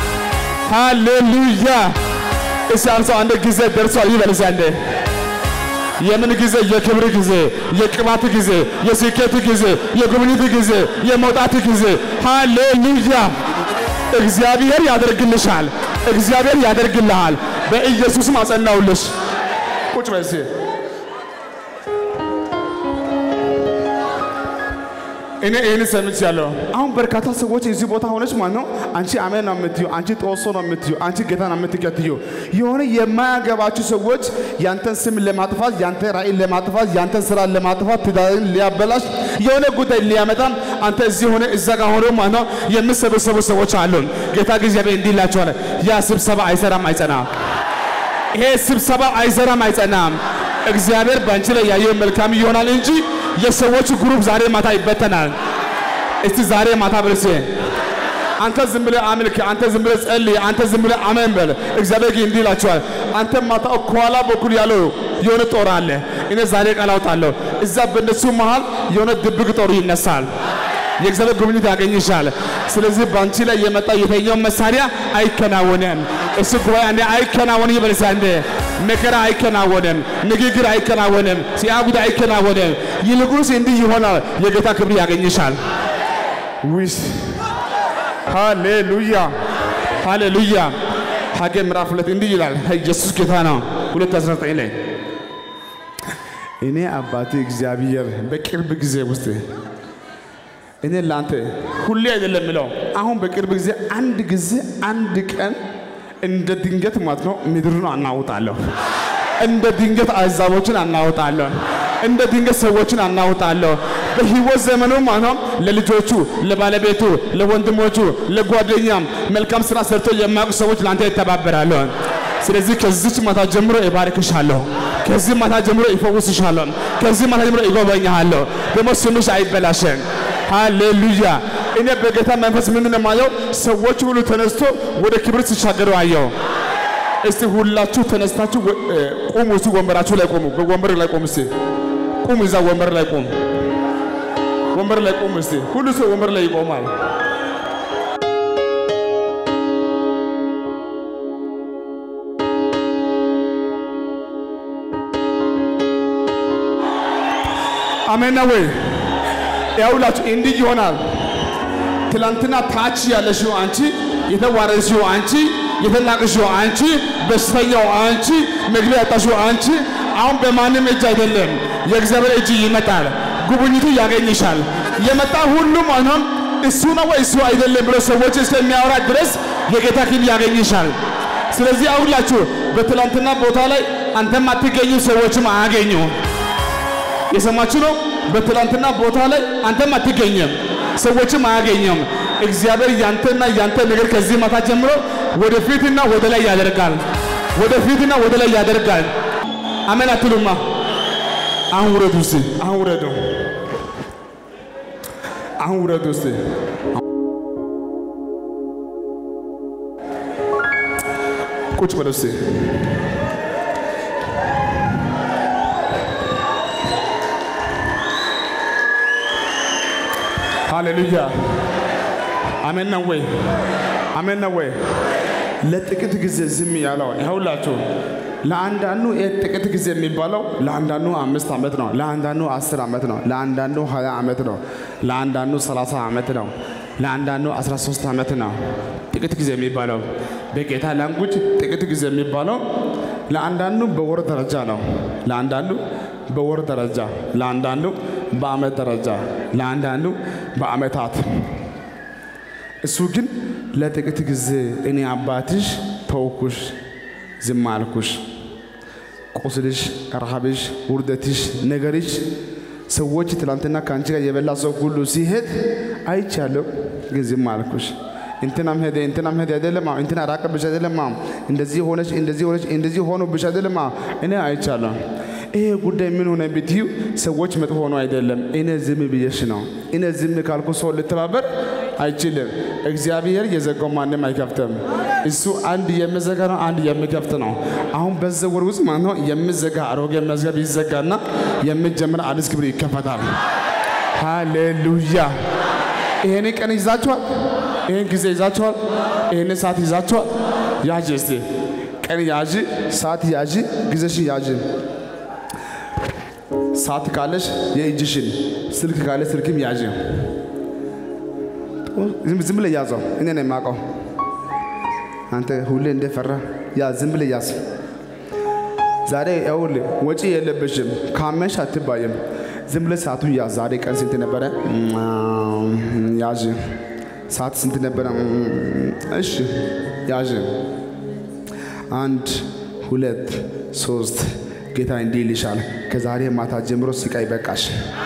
ሃሌሉያ! እስቲ አንድ ሰው አንድ ጊዜ ደርሷል ይበል እስቲ አንዴ። የምን ጊዜ? የክብር ጊዜ፣ የቅባት ጊዜ፣ የስኬት ጊዜ፣ የጉብኝት ጊዜ፣ የመውጣት ጊዜ። ሃሌሉያ! እግዚአብሔር ያደርግልሻል። እግዚአብሔር ያደርግልሃል። በኢየሱስም አጸናውልሽ። ቁጭ በይ እስቲ። እኔ ይህን ሰምቻለሁ። አሁን በርካታ ሰዎች እዚህ ቦታ ሆነች ማለት ነው። አንቺ አሜን ነው የምትዩ፣ አንቺ ጦሶ ነው የምትዩ፣ አንቺ ጌታ ነው የምትከትዩ። የሆነ የማያገባችሁ ሰዎች ያንተን ስም ለማጥፋት፣ ያንተ ራእይ ለማጥፋት፣ ያንተን ስራ ለማጥፋት፣ ትዳርን ሊያበላሽ የሆነ ጉዳይ ሊያመጣም አንተ እዚህ ሆነ እዛ ጋር ሆኖ ማለት ነው የምሰበሰቡ ሰዎች አሉ። ጌታ እግዚአብሔር እንዲህ ይላቸዋል፣ ያ ስብሰባ አይሰራም አይጸናም። ይሄ ስብሰባ አይሰራም አይጸናም። እግዚአብሔር በአንቺ ላይ ያየው መልካም ይሆናል እንጂ የሰዎች ግሩፕ ዛሬ ማታ ይበተናል። እስቲ ዛሬ ማታ በልሴ አንተ ዝም ብለህ አምልክ፣ አንተ ዝም ብለህ ጸልይ፣ አንተ ዝም ብለህ አሜን በል። እግዚአብሔር ግን እንዲህ ይላችኋል፣ አንተ ማታ ከኋላ በኩል ያለው የሆነ ጦር አለ። እኔ ዛሬ ቃል አውጣለሁ፣ እዛ በእነሱ መሃል የሆነ ድብቅ ጦር ይነሳል። የእግዚአብሔር ጉብኝት ያገኝሻል። ስለዚህ በአንቺ ላይ የመጣ የተኛው መሳሪያ አይከናወንም። እሱ ጉባኤ አንዴ አይከናወንም ይበልሳ እንዴ መከራ አይከናወንም፣ ንግግር አይከናወንም፣ ሲያጉድ አይከናወንም። ይልቁንስ እንዲህ ይሆናል፣ የጌታ ክብር ያገኝሻል። ዊስ ሃሌሉያ ሃሌሉያ። ሐጌ ምዕራፍ ሁለት እንዲህ ይላል፣ ኢየሱስ ጌታ ነው። 219 ላይ እኔ አባቴ እግዚአብሔር በቅርብ ጊዜ ውስጥ እኔ ለአንተ ሁሌ አይደለም ምለው፣ አሁን በቅርብ ጊዜ አንድ ጊዜ አንድ ቀን እንደ ድንገት ማለት ነው ምድሩን አናውጣለሁ። እንደ ድንገት አሕዛቦችን አናውጣለሁ። እንደ ድንገት ሰዎችን አናውጣለሁ። በህይወት ዘመኑ ማለት ነው ለልጆቹ፣ ለባለቤቱ፣ ለወንድሞቹ፣ ለጓደኛም መልካም ስራ ሰርቶ የማያውቁ ሰዎች ለአንተ ይተባበራሉ። ስለዚህ ከዚች ማታ ጀምሮ እባርክሻለሁ። ከዚህ ማታ ጀምሮ ይፈውስሻለሁ። ከዚህ ማታ ጀምሮ ይጎበኛሃለሁ። ደግሞ ስምሽ አይበላሽም። ሃሌሉያ። እኔ በጌታ መንፈስ ምንድን ነው የማየው? ሰዎች ሁሉ ተነስቶ ወደ ክብር ሲሻገሩ አየው። እስቲ ሁላችሁ ተነስታችሁ ወ- እ፣ ቁሙ። እስቲ ወንበራችሁ ላይ ቁሙ። ወንበር ላይ ቁሙ። እስቲ ቁሙ። እዛ ወንበር ላይ ቁሙ። ወንበር ላይ ቁሙ። እስቲ ሁሉ ሰው ወንበር ላይ ይቆማል። አሜን ነው ወይ? ያውላችሁ እንዲህ ይሆናል። ትላንትና ታች ያለሽው አንቺ፣ የተዋረድሽው አንቺ፣ የተናቅሽው አንቺ፣ በሽተኛው አንቺ፣ መግቢያ ያጣሽው አንቺ፣ አሁን በማንም እጅ አይደለም፣ የእግዚአብሔር እጅ ይመጣል። ጉብኝቱ ያገኝሻል። የመጣ ሁሉም አሁን እሱ ነው ወይ እሱ አይደለም ብሎ ሰዎች እስከሚያወራ ድረስ የጌታ ክብር ያገኝሻል። ስለዚህ አሁላችሁ በትላንትና ቦታ ላይ አንተም አትገኙ፣ ሰዎችም አያገኙ። የሰማችሁ ነው። በትላንትና ቦታ ላይ አንተም አትገኝም፣ ሰዎችም አያገኘም። እግዚአብሔር ያንተና ያንተ ነገር ከዚህ ማታ ጀምሮ ወደፊትና ወደ ላይ ያደርጋል። ወደፊትና ወደ ላይ ያደርጋል። አሜን አትሉማ? አሁን ውረዱ እስቲ፣ አሁን ውረዱ፣ አሁን ውረዱ እስቲ። ቁጭ በሉ እስቲ። ሃሌሉያ አሜን ነው ወይ? አሜን ነው ወይ? ለጥቂት ጊዜ ዝም ያለው ይኸውላችሁ፣ ለአንዳንዱ ይህ ጥቂት ጊዜ የሚባለው ለአንዳንዱ አምስት ዓመት ነው፣ ለአንዳንዱ አስር ዓመት ነው፣ ለአንዳንዱ ሀያ ዓመት ነው፣ ለአንዳንዱ ሰላሳ ዓመት ነው፣ ለአንዳንዱ አስራ ሶስት ዓመት ነው። ጥቂት ጊዜ የሚባለው በጌታ ላንጉጅ ጥቂት ጊዜ የሚባለው ለአንዳንዱ በወር ደረጃ ነው፣ ለአንዳንዱ በወር ደረጃ፣ ለአንዳንዱ በዓመት ደረጃ፣ ለአንዳንዱ በዓመታት እሱ ግን ለጥቂት ጊዜ እኔ አባትሽ ተውኩሽ፣ ዝም አልኩሽ። ቁስልሽ፣ ረሃብሽ፣ ውርደትሽ፣ ነገርሽ ሰዎች ትላንትና ከአንቺ ጋር የበላ ሰው ሁሉ ሲሄድ አይቻለሁ፣ ግን ዝም አልኩሽ። እንትናም ሄደ እንትናም ሄደ አይደለም አዎ፣ እንትና ራቀብሽ አይደለም አዎ፣ እንደዚህ ሆነች እንደዚህ ሆነች እንደዚህ ሆኖብሽ አይደለም አዎ፣ እኔ አይቻለሁ። ይሄ ጉዳይ ምን ሆነ ብትዩ ሰዎች መጥፎ ሆኖ አይደለም፣ እኔ ዝም ብዬሽ ነው። እኔ ዝም ካልኩ ሰው ልተባበር አይችልም። እግዚአብሔር የዘጋው ማንም አይከፍትም። እሱ አንድ የሚዘጋ ነው፣ አንድ የሚከፍት ነው። አሁን በዚህ ወር ውስጥ ማለት ነው የሚዘጋ አሮጌ መዝገብ ይዘጋና የሚጀምር አዲስ ክብር ይከፈታል። ሃሌሉያ! ይሄን ቀን ይዛችኋል፣ ይሄን ጊዜ ይዛችኋል፣ ይሄን ሰዓት ይዛችኋል። ያዥ እስቲ ቀን ያዥ፣ ሰዓት ያዥ፣ ጊዜሽን ያዥ። ሰዓት ካለሽ የእጅሽን፣ ስልክ ካለ ስልክም ያዥ። ዝም ዝም ብለህ ያዘው። እኔ ነው የማውቀው። አንተ ሁሌ እንደፈራ ያ ዝም ብለህ ያዝ። ዛሬ ይኸውልህ ወጪ የለብሽም። ካመሽ አትባይም። ዝም ብለህ ሰዓቱን ያዝ። ዛሬ ቀን ስንት ነበረ? ያዥ። ሰዓት ስንት ነበረ? እሺ ያዥ። አንድ ሁለት ሶስት ጌታ እንዲህ ይልሻል። ከዛሬ ማታ ጀምሮ ስቃይ በቃሽ።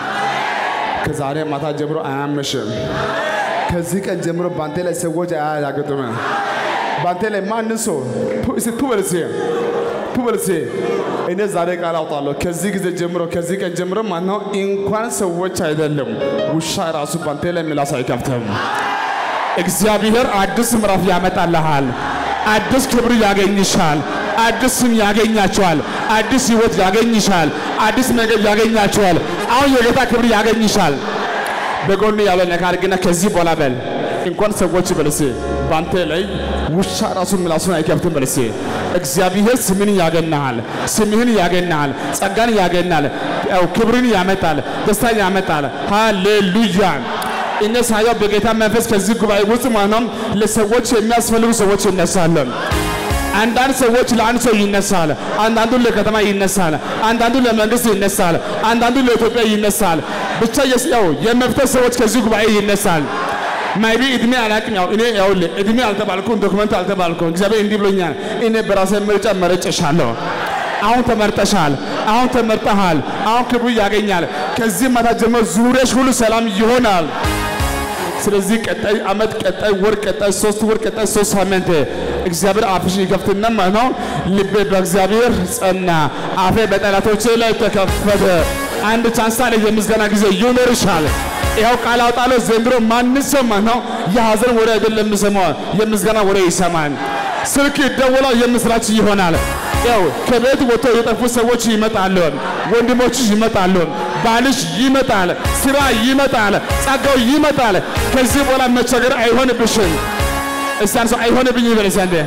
ከዛሬ ማታ ጀምሮ አያመሽም። ከዚህ ቀን ጀምሮ ባንተ ላይ ሰዎች አያያገጡም። ባንተ ላይ ማንን ሰው ቱበልሴ ቱበልሴ እኔ ዛሬ ቃል አውጣለሁ። ከዚህ ጊዜ ጀምሮ ከዚህ ቀን ጀምሮ ማነው እንኳን ሰዎች አይደለም ውሻ ራሱ ባንተ ላይ ምላስ አይከፍትም። እግዚአብሔር አዲስ ምዕራፍ ያመጣልሃል። አዲስ ክብር ያገኝሻል። አዲስ ስም ያገኛቸዋል። አዲስ ህይወት ያገኝሻል። አዲስ ነገር ያገኛቸዋል። አሁን የጌታ ክብር ያገኝሻል። በጎን ያለው ነካ አድርግና ከዚህ በኋላ በል እንኳን ሰዎች በልሴ ባንተ ላይ ውሻ ራሱ ምላሱን አይከፍትም በልሴ እግዚአብሔር ስምን ያገናሃል፣ ስምህን ያገናሃል፣ ጸጋን ያገናል፣ ያው ክብርን ያመጣል፣ ደስታን ያመጣል። ሃሌሉያ። እነ ሳያው በጌታ መንፈስ ከዚህ ጉባኤ ውስጥ ማነው ለሰዎች የሚያስፈልጉ ሰዎች ይነሳሉ። አንዳንድ ሰዎች ለአንድ ሰው ይነሳል፣ አንዳንዱ ለከተማ ይነሳል፣ አንዳንዱ ለመንግስት ይነሳል፣ አንዳንዱ ለኢትዮጵያ ይነሳል። ብቻ የስያው የመፍትሄ ሰዎች ከዚህ ጉባኤ ይነሳል። ማይቢ እድሜ አላቅም። ያው እኔ ያው እድሜ አልተባልኩም፣ ዶክመንት አልተባልኩም። እግዚአብሔር እንዲህ ብሎኛል። እኔ በራሴ ምርጫ መረጨሻለሁ። አሁን ተመርጠሻል። አሁን ተመርጠሃል። አሁን ክብሩ ያገኛል። ከዚህ ማታ ጀምሮ ዙሪያሽ ሁሉ ሰላም ይሆናል። ስለዚህ ቀጣይ ዓመት፣ ቀጣይ ወር፣ ቀጣይ ሶስት ወር፣ ቀጣይ ሶስት ሳምንት እግዚአብሔር አፍሽን ይከፍትና ማለት ነው። ልቤ በእግዚአብሔር ጸና፣ አፌ በጠላቶቼ ላይ ተከፈተ። አንድ ቻንስ አለ። የምስጋና ጊዜ ይኖርሻል። ይኸው ቃል አውጣለሁ። ዘንድሮ ማንም ሰው ማለት ነው የሐዘን ወሬ አይደለም የሚሰማው፣ የምስጋና ወሬ ይሰማል። ስልክ ይደወላል፣ የምስራች ይሆናል። ያው ከቤት ወጥቶ የጠፉ ሰዎች ይመጣሉ፣ ወንድሞችሽ ይመጣሉ፣ ባልሽ ይመጣል፣ ስራ ይመጣል፣ ጸጋው ይመጣል። ከዚህ በኋላ መቸገር አይሆንብሽም። እስቲ አንድ ሰው አይሆንብኝ ይበል እስቲ አንዴ።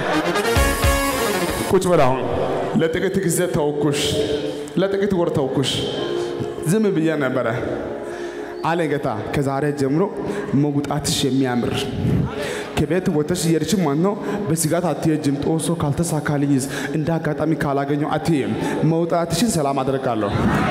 ቁጭ በል አሁን። ለጥቂት ጊዜ ተውኩሽ፣ ለጥቂት ወር ተውኩሽ፣ ዝም ብዬ ነበረ አለ ጌታ። ከዛሬ ጀምሮ መውጣትሽ የሚያምር ከቤት ወጥተሽ እየሄድሽ ማለት ነው። በስጋት አትሄጂም። ጦሶ ካልተሳካልኝስ እንደ አጋጣሚ ካላገኘው አትሄም። መውጣትሽን ሰላም አደርጋለሁ።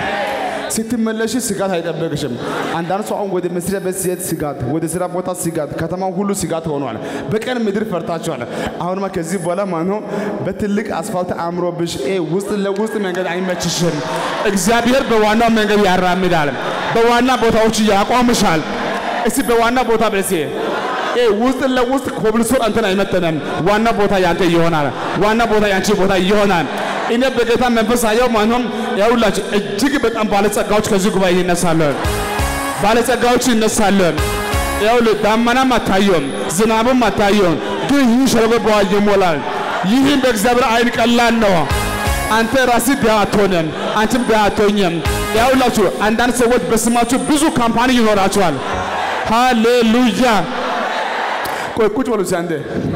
ስትመለሽ ስጋት አይጠበቅሽም። አንዳንድ ሰው አሁን ወደ መስሪያ ቤት ሲሄድ ስጋት፣ ወደ ስራ ቦታ ስጋት፣ ከተማው ሁሉ ስጋት ሆኗል። በቀን ምድር ፈርታችኋል። አሁንማ ከዚህ በኋላ ማለት ነው በትልቅ አስፋልት አምሮብሽ ይሄ ውስጥ ለውስጥ መንገድ አይመችሽም። እግዚአብሔር በዋናው መንገድ ያራምዳል፣ በዋና ቦታዎች ያቆምሻል። እስቲ በዋና ቦታ በሲ ይሄ ውስጥ ለውስጥ ኮብልስቶን አንተን አይመጠንም። ዋና ቦታ ያንተ ይሆናል። ዋና ቦታ ያንቺ ቦታ ይሆናል። እኔ በጌታ መንፈስ አየው ማንም ያውላችሁ እጅግ በጣም ባለጸጋዎች ከዚህ ጉባኤ ይነሳሉ። ባለጸጋዎች ይነሳሉ። ያው ዳመናም አታየውም፣ ዝናብም አታየውም፣ ግን ይህ ሸለቆ በውሃ ይሞላል። ይህም በእግዚአብሔር አይን ቀላል ነው። አንተ ራስህ ድሃ አትሆንም፣ አንቺም ድሃ አትሆኝም። ያውላችሁ አንዳንድ ሰዎች በስማችሁ ብዙ ካምፓኒ ይኖራቸዋል። ሃሌሉያ ቆይ ቁጭ በሉ እስኪ አንዴ።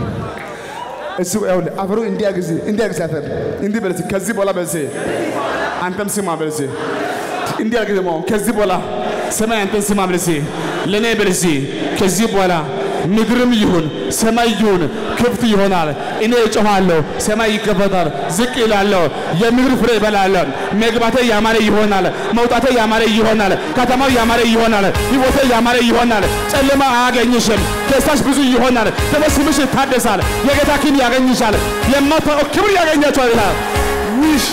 እሱ ይኸውልህ አፈሩ እንዲያግዝ እንዲያግዝ አፈር እንዲህ በል እስኪ ከዚህ በኋላ በል እስኪ አንተም ስማ በል እስኪ እንዲያርግ ደግሞ ከዚህ በኋላ ሰማይ አንተን ስማ በል እስኪ ለእኔ በል እስኪ ከዚህ በኋላ ምድርም ይሁን ሰማይ ይሁን ክፍት ይሆናል። እኔ እጮኻለሁ፣ ሰማይ ይከፈታል። ዝቅ ይላለሁ፣ የምድር ፍሬ እበላለሁ። መግባቴ ያማረ ይሆናል፣ መውጣቴ ያማረ ይሆናል። ከተማው ያማረ ይሆናል፣ ሕይወቴ ያማረ ይሆናል። ጨለማ አያገኝሽም። ደስታሽ ብዙ ይሆናል። ደግሞ ስምሽ ይታደሳል። የጌታ ኪን ያገኝሻል። የማታውቀው ክብር ያገኛቸዋል ይላል። ውሽ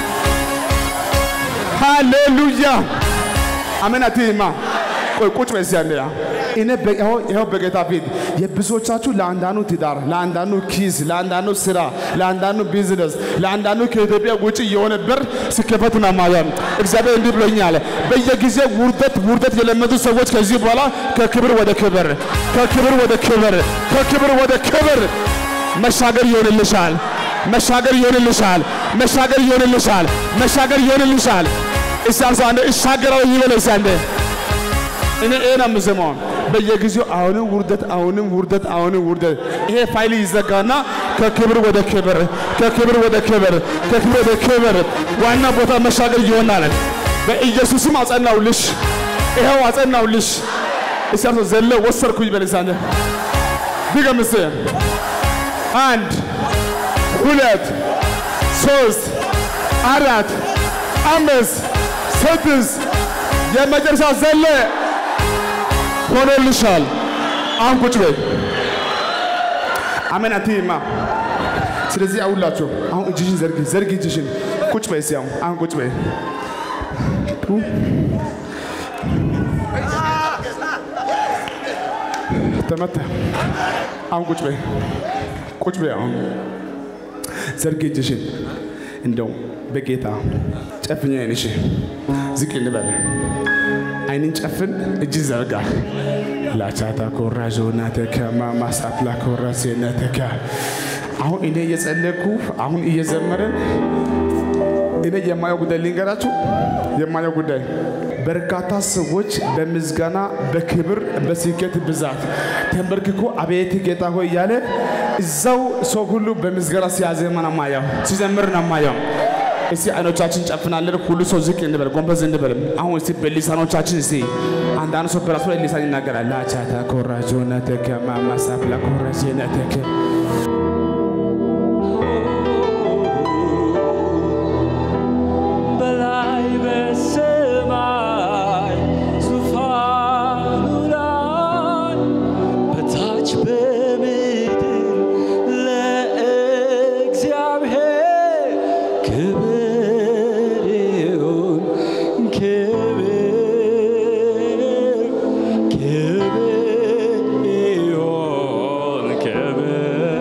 ሃሌሉያ አሜን አትይማ። ቆይ ቁጭ በል እስኪ አንዴ። እኔ በ- ይኸው ይኸው በጌታ ፊት የብዙዎቻችሁ ለአንዳንዱ ትዳር፣ ለአንዳንዱ ኪስ፣ ለአንዳንዱ ስራ፣ ለአንዳንዱ ቢዝነስ፣ ለአንዳንዱ ከኢትዮጵያ ውጭ የሆነ በር ሲከፈት ነው ማየው። እግዚአብሔር እንዲህ ብሎኛል። በየጊዜው ውርደት ውርደት የለመዱ ሰዎች ከዚህ በኋላ ከክብር ወደ ክብር፣ ከክብር ወደ ክብር፣ ከክብር ወደ ክብር መሻገር ይሆንልሻል። መሻገር ይሆንልሻል። መሻገር ይሆንልሻል። መሻገር ይሆንልሻል። እስቲ አንድ ሰው አንዴ እሻገራለሁ ይበል እስቲ አንዴ። እኔ ይሄ ነው የምሰማው። በየጊዜው አሁንም ውርደት፣ አሁንም ውርደት፣ አሁንም ውርደት። ይሄ ፋይል ይዘጋና ከክብር ወደ ክብር ከክብር ወደ ክብር ከክብር ወደ ክብር ዋና ቦታ መሻገር ይሆናል። በኢየሱስም አጸናውልሽ፣ ይኸው አጸናውልሽ። እስቲ አንተ ዘለ ወሰርኩኝ በልሳነ ድገም እስቲ አንድ ሁለት ሶስት አራት አምስት ስድስት የመጨረሻ ዘለ ሆኖልሻል። አሁን ቁጭ በይ። አሜን አትይማ። ስለዚህ አውላችሁ አሁን እጅሽን ዘርጊ፣ ዘርጊ እጅሽን። ቁጭ በይ እስኪ አሁን አሁን ቁጭ በይ። ተመታ። አሁን ቁጭ በይ፣ ቁጭ በይ። አሁን ዘርጊ እጅሽን። እንደው በጌታ ጨፍኛ አይንሽ ዝቅ እንበል። አይንን ጨፍን፣ እጅ ዘርጋ። ላቻታ ኮራ ዞናተከ ማማሳፕላ ኮራ ሴነተከ አሁን እኔ እየጸለይኩ አሁን እየዘመርን እኔ የማየው ጉዳይ ልንገራችሁ። የማየው ጉዳይ በርካታ ሰዎች በምስጋና በክብር በስኬት ብዛት ተንበርክኮ አቤት ጌታ ሆይ እያለ እዛው ሰው ሁሉ በምስጋና ሲያዜማ ነው የማየው፣ ሲዘምር ነው የማየው። እስቲ አይኖቻችን ጨፍናለን። ሁሉ ሰው ዝቅ እንበል፣ ጎንበስ እንበል። አሁን እስቲ በሊሳኖቻችን እስቲ አንዳንድ ሰው በራሱ ላይ ሊሳን ይናገራል። ላቻታ ኮራጆነተከ ማማሳፕላ ኮራጄነተከ በላይ በሰማይ ዙፋኑ ላይ በታች በምድር ለእግዚአብሔር ክብር ይሁን ክብር ክብር ይሁን ክብር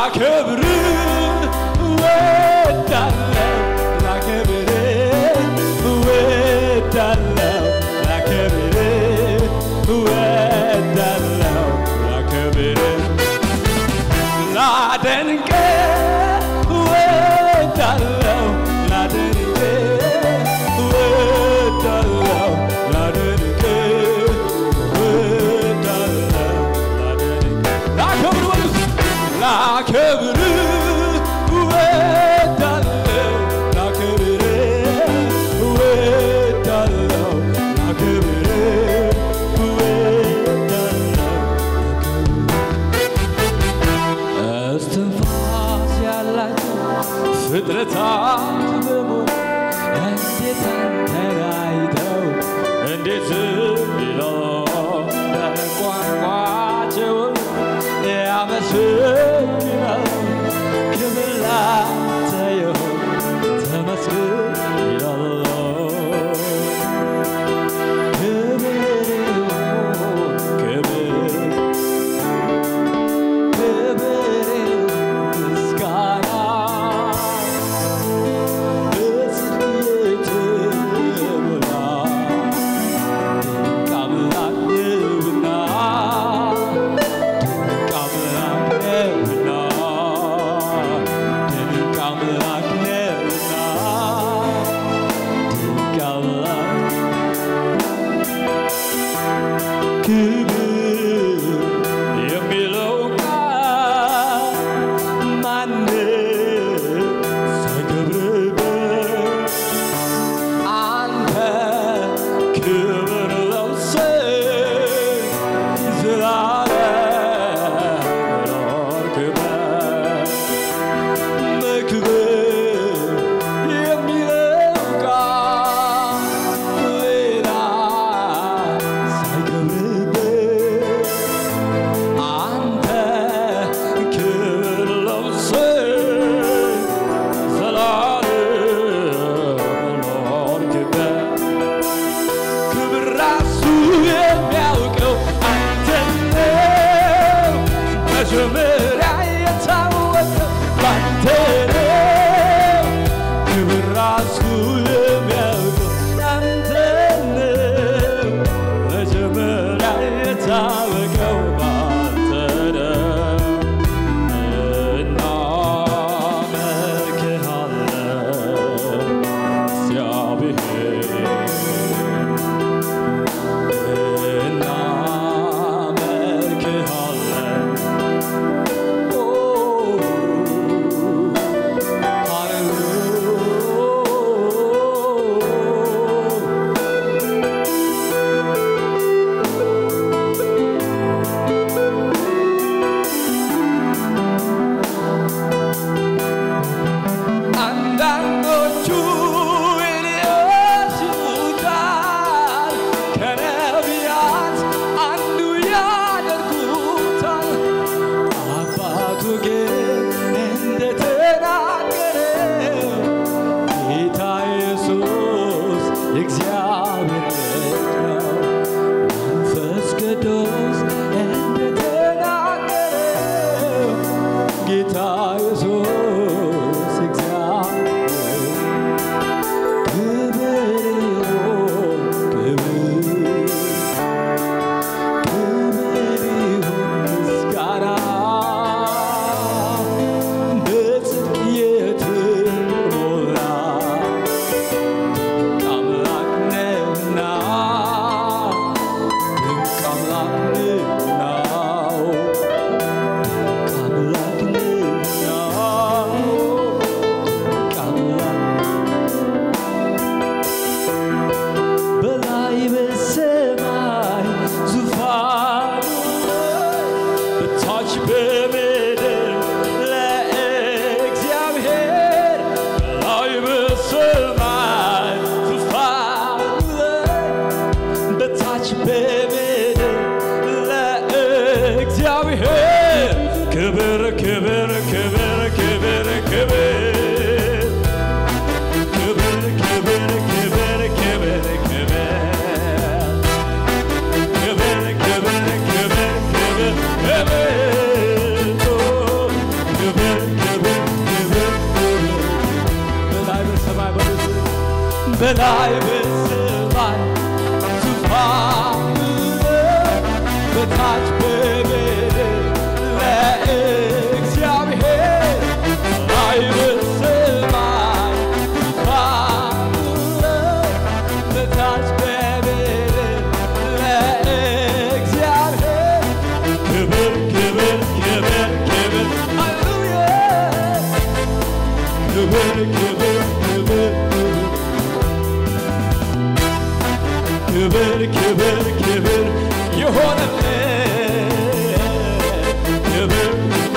ላከብር እወዳለሁ ላከብር እወዳለሁ ላከብር እወዳለሁ ላከብር ላደንቅ እወዳለሁ ላደንቅ እወዳለሁ ላደንቅ እወዳለሁ ላደንቅ ላከብር በሉት ላከብር እወዳለሁ ላከብር እወዳለሁ ላከብር እወዳለሁ እስትንፋስ ያላቸው ፍጥረታት በሙሉ እንዴት አንተን አይተው እንዴት ዝም ይለው ቋንቋቸውን ያመሰግናል ክብር ላንተ ይሁን ተመስገን ይላል ክብር ይሁን ክብር ክብር ምስጋና በጽድቅ የተሞላ ድንቅ አምላክ ነውና ድንቅ አምላክ ነውና ድንቅ አምላክ ነውና ድንቅ አምላክ ክብር የሚለው ቃል ማንም ሳይከብርበት አንተ ክብር ለብሰህ ዘላለም ኖርክበት። መክብር የሚለው ቃል ሌላ ሳይከብርበት አንተ ክብር ለብሰህ ዘላለም ኖርክበት። ክብር ራሱ የሚያውቀው አንተ ነው። መጀመሪያ የታወቀው ባንተ ነው። ክብር ራሱ የሚያውቀው አንተ ነው። መጀመሪያ የታወቀው ባንተ ነው። እናመልክሃለን እግዚአብሔር እናመልክሃለን አንዳንዶቹ ኤልያስ ይሉታል፣ ከነቢያት አንዱ ያደርጉታል። አባቱ ግን እንደተናገረው ጌታ ኢየሱስ የእግዚአብሔር ልጅ ነው። መንፈስ ቅዱስ እንደተናገረው ጌታ ኢየሱስ እግዚአብሔር ክብር ይሁን ክብር ክብር ይሁን ምስጋና በጽድቅ የተሞላ ድንቅ አምላክ ነህና ድንቅ አምላክ ነህና አምላክ ነህና አምላክ በላይ በሰማይ ዙፋኑ በታች በምድር ለእግዚአብሔር በላይ በሰማይ ዙፋኑ በታች በምድር ለእግዚአብሔር ክብር ክብር ክብር ክብር ክብር ክብር ክብር ክብር ክብር ክብር ክብር ክብር ክብር ክብር ክብር በላይ በሰማይ ዙፋኑ ነው፣ በታች በምድር ለእግዚአብሔር በላይ በሰማይ ዙፋኑ ነው፣ በታች በምድር ለእግዚአብሔር ክብር ክብር ክብር ክብር ሃሌሉያ ክብር ክብር ክብር ክብር ክብር ክብር የሆነለት ክብር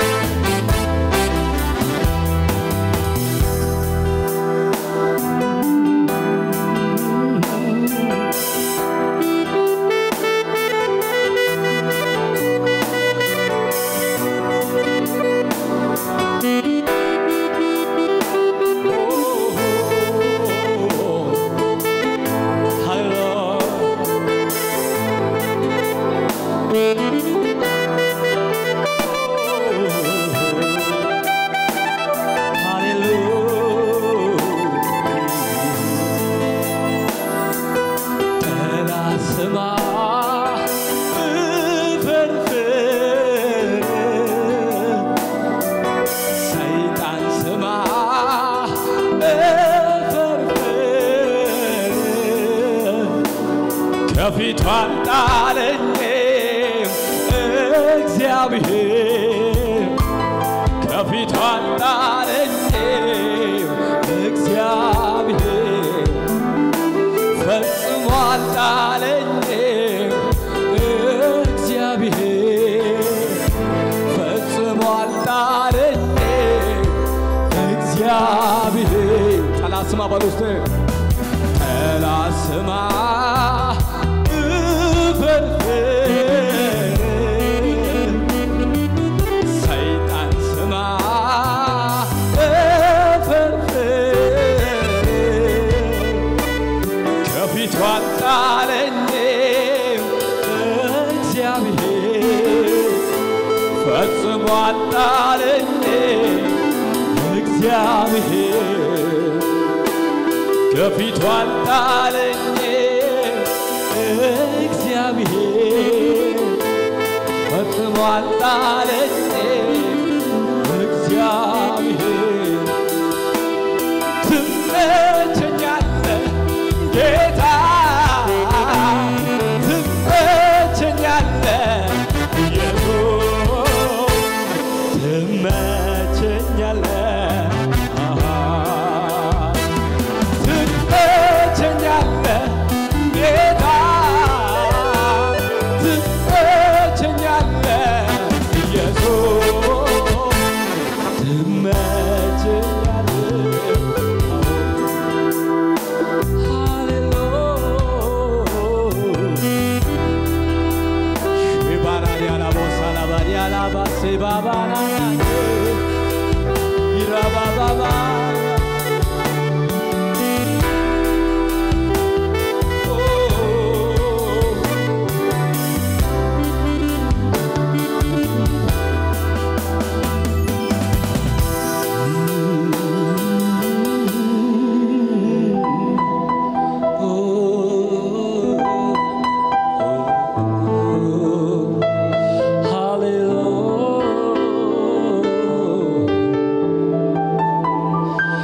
ሰይጣን ስማ እፈርፍር ከፊቷ ጣለኝም እግዚአብሔር ከፊቷ ጣለኝም እግዚአብሔር ፈጽሞ አልጣለኝም እግዚአብሔር ፈጽሞ አልጣለኝም እግዚአብሔር ጠላት ስማ በል ውስጥ ጠላት ስማ እፈርፍር ሰይጣን ስማ እፈርፍር ከፊቱ አጣለኝም እግዚአብሔር ፈጽሞ አጣለኝም እግዚአብሔር ከፊቱ አጣለኝም እግዚአብሔር ፈጽሞ አጣለኝም እግዚአብሔር ትመቸኛለህ ጌታ ትመቸኛለህ ኢየሱስ ትመቸኛለህ አሃ ትመቸኛለህ ጌታ ትመቸኛለህ ኢየሱስ Hallelujah.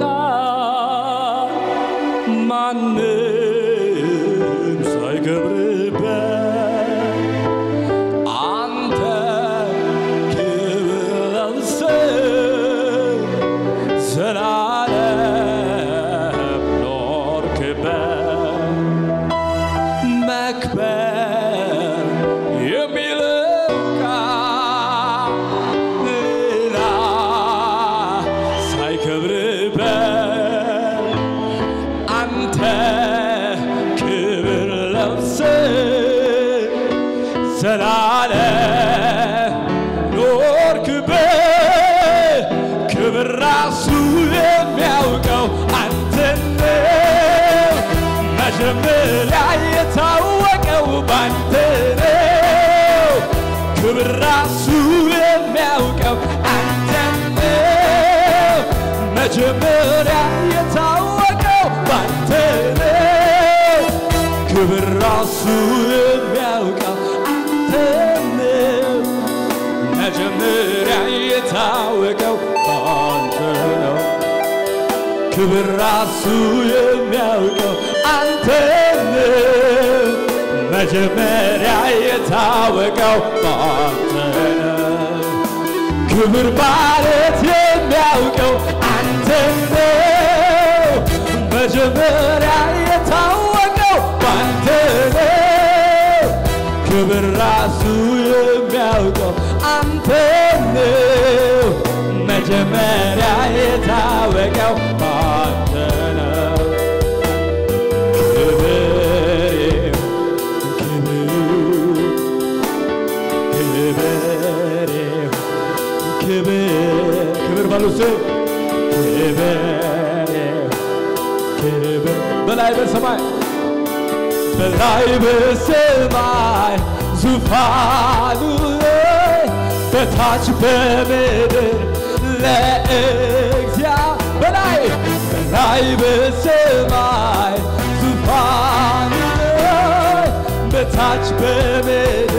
ማንም ሳይከብርበት አንተ ክብር ለብሰህ ዘላለም ኖርክበት መክበር የሚለው ቃል ሌላ ሳይከብርበት አንተ ክብር ለብሰህ ዘላለም ኖርክበት ክብር ራሱ የሚያውቀው አንተን ነው። መጀመሪያ የታወቀው ባንተ ነው። ክብር ራሱ የሚያውቀው አንተን ነው። መጀመሪያ የታወቀው ባንተ ነው። ክብር ራሱ የሚያውቀው አንተን ነው። መጀመሪያ የታወቀው አንተ ነው። ክብር ራሱ የሚያውቀው አንተ ነው። መጀመሪያ የታወቀው አንተ ነው። ክብር ማለት የሚያውቀው አንተ ነው። መጀመሪያ የታወቀው አንተ ነው። ክብር ራሱ የሚያውቀው አንተ ነው። መጀመሪያ የታወቀው አንተ ነው። ክብር ክብር ክብር ክብር በሉ እስኪ ክብር ክብር በላይ በሰማይ በላይ በሰማይ ዙፋኑ ላይ በታች በምድር ለእግዚአ በላይ በላይ በሰማይ ዙፋኑ ላይ በታች በምድር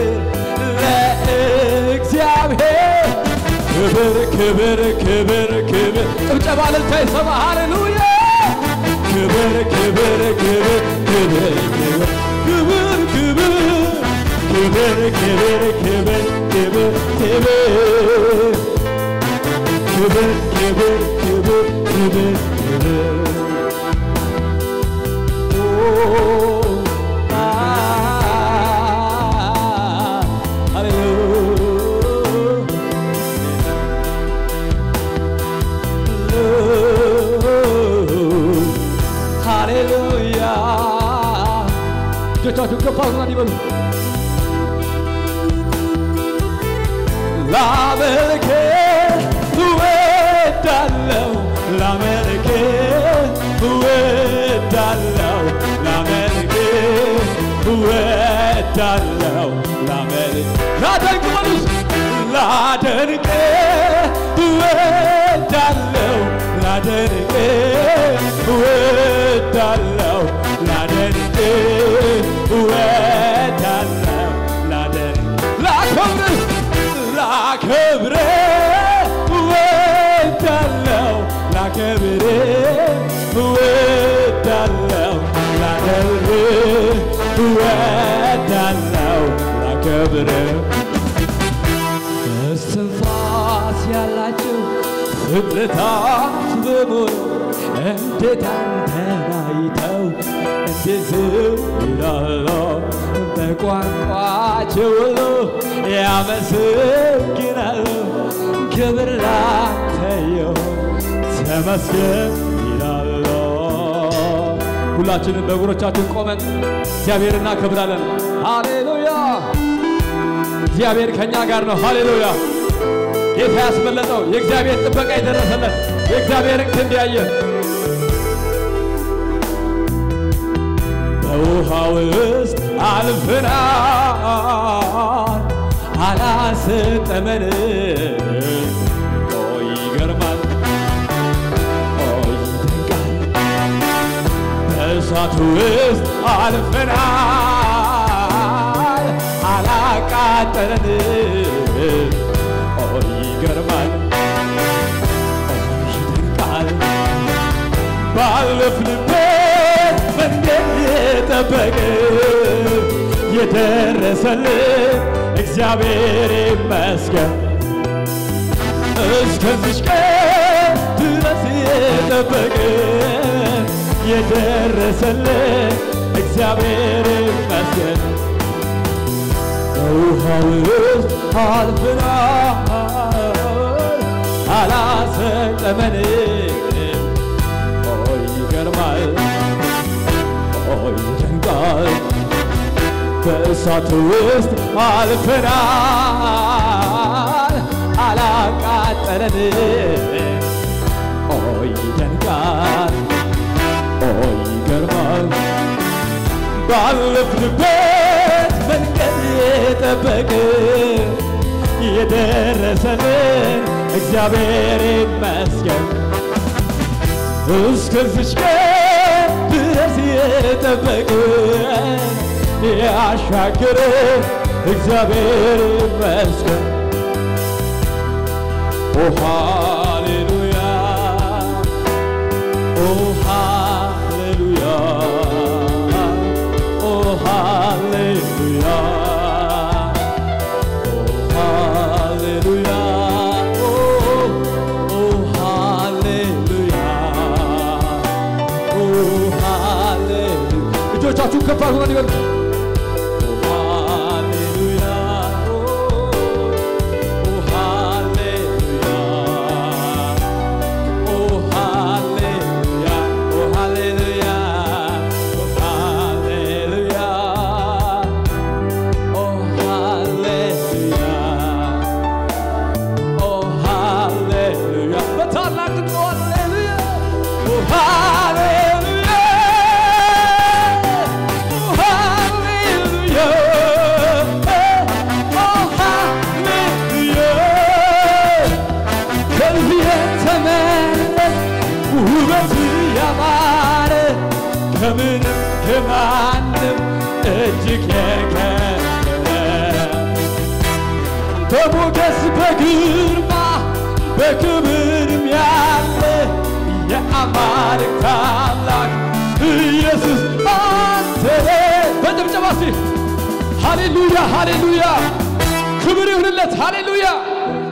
ለእግዚአብሔር ክብር ክብር ክብር ክብር ጭብጨባ እልልታ ይሰማ ሃሌሉያ ክብር ክብር ክብር ክብር ክብር ክብር ክብር ክብር ክብር ክብር ክብር ክብር ክብር ክብር ክብር ሃሌሉያ እጆቻችሁ ከፍ አድርጉና እንዲህ በሉ ላመልክ እወዳለሁ ላመልክ እወዳለሁ ላመልክ እወዳለሁ ላመልክ ላደንቅ በሉስ ላደንቅ እወዳለሁ ላደንቅ እወዳለሁ ላደንቅ እወዳለሁ ላደንቅ ላከብር ላከብር እወዳለሁ ላከብር እወዳለሁ ላከብር እወዳለሁ ላከብር እስትንፋስ ያላቸው ፍጥረታት በሙሉ እንዴት አንተን አይተው እንዴት ዝም ይላሉ? በቋንቋቸው ሁሉ ያመሰግናሉ። ክብር ላንተ ይሁን ተመስገን ይላሉ። ሁላችንም በእግሮቻችን ቆመን እግዚአብሔር እናከብራለን። ሃሌሉያ! እግዚአብሔር ከእኛ ጋር ነው። ሃሌሉያ! ጌታ ያስመለጠው የእግዚአብሔር ጥበቃ የደረሰለት የእግዚአብሔርን ክንድ ያየ በውሃ ውስጥ አልፈናል አላሰጠመን ኦ ይገርማል ኦ ይደንቃል በእሳቱ ውስጥ አልፈናል አላቃጠለን ኦ ይገርማል ኦ ይደንቃል ባለፍንበት መንገድ የጠበቀ የደረሰልን እግዚአብሔር ይመስገን እስከዚች ቀን ድረስ የጠበቀ የደረሰልን እግዚአብሔር ይመስገን በውሃ ውስጥ አልፈናል አላሰጠመንም ኦ ይገርማል ኦ ይደንቃል በእሳት ውስጥ አልፈናል አላቃጠለንም ኦ ይደንቃል ኦ ይገርማል ባለፍንበት መንገድ የጠበቅ የደረሰልን እግዚአብሔር ይመስገን እስከዚች ቀን ድረስ የጠበቅ ያሻገረ እግዚአብሔር ይመስገን ኦ ሃሌሉያ ኦ ሃሌሉያ ኦ ሃሌሉያ ኦ ሃሌሉያ ኦ ኦ ሃሌሉያ ኦ ሃሌሉያ እጆቻችሁን ከፍ አድርጉና ይበሉ ኦ ሃሌሉያ ኦ ሃሌሉያ ኦ ሃሌሉያ ኦ ሃሌሉያ ኦ ሃሌሉያ ኦ ሃሌሉያ ኦ ሃሌሉያ በታላቅ ድምፅ ሃሌሉያ ኦ ሃሌሉያ ኦ ሃሌሉያ ኦ ሃሌሉያ ከዚህ የተመለስ ውበት ያማረ ከምንም ከማንም እጅግ የከበረ በሞገስ በግርማ በክብርም ያለ የአማልክት አምላክ ኢየሱስ አንተ ነህ። በጭብጨባ እስቲ ሃሌሉያ ሃሌሉያ፣ ክብር ይሁንለት ሃሌሉያ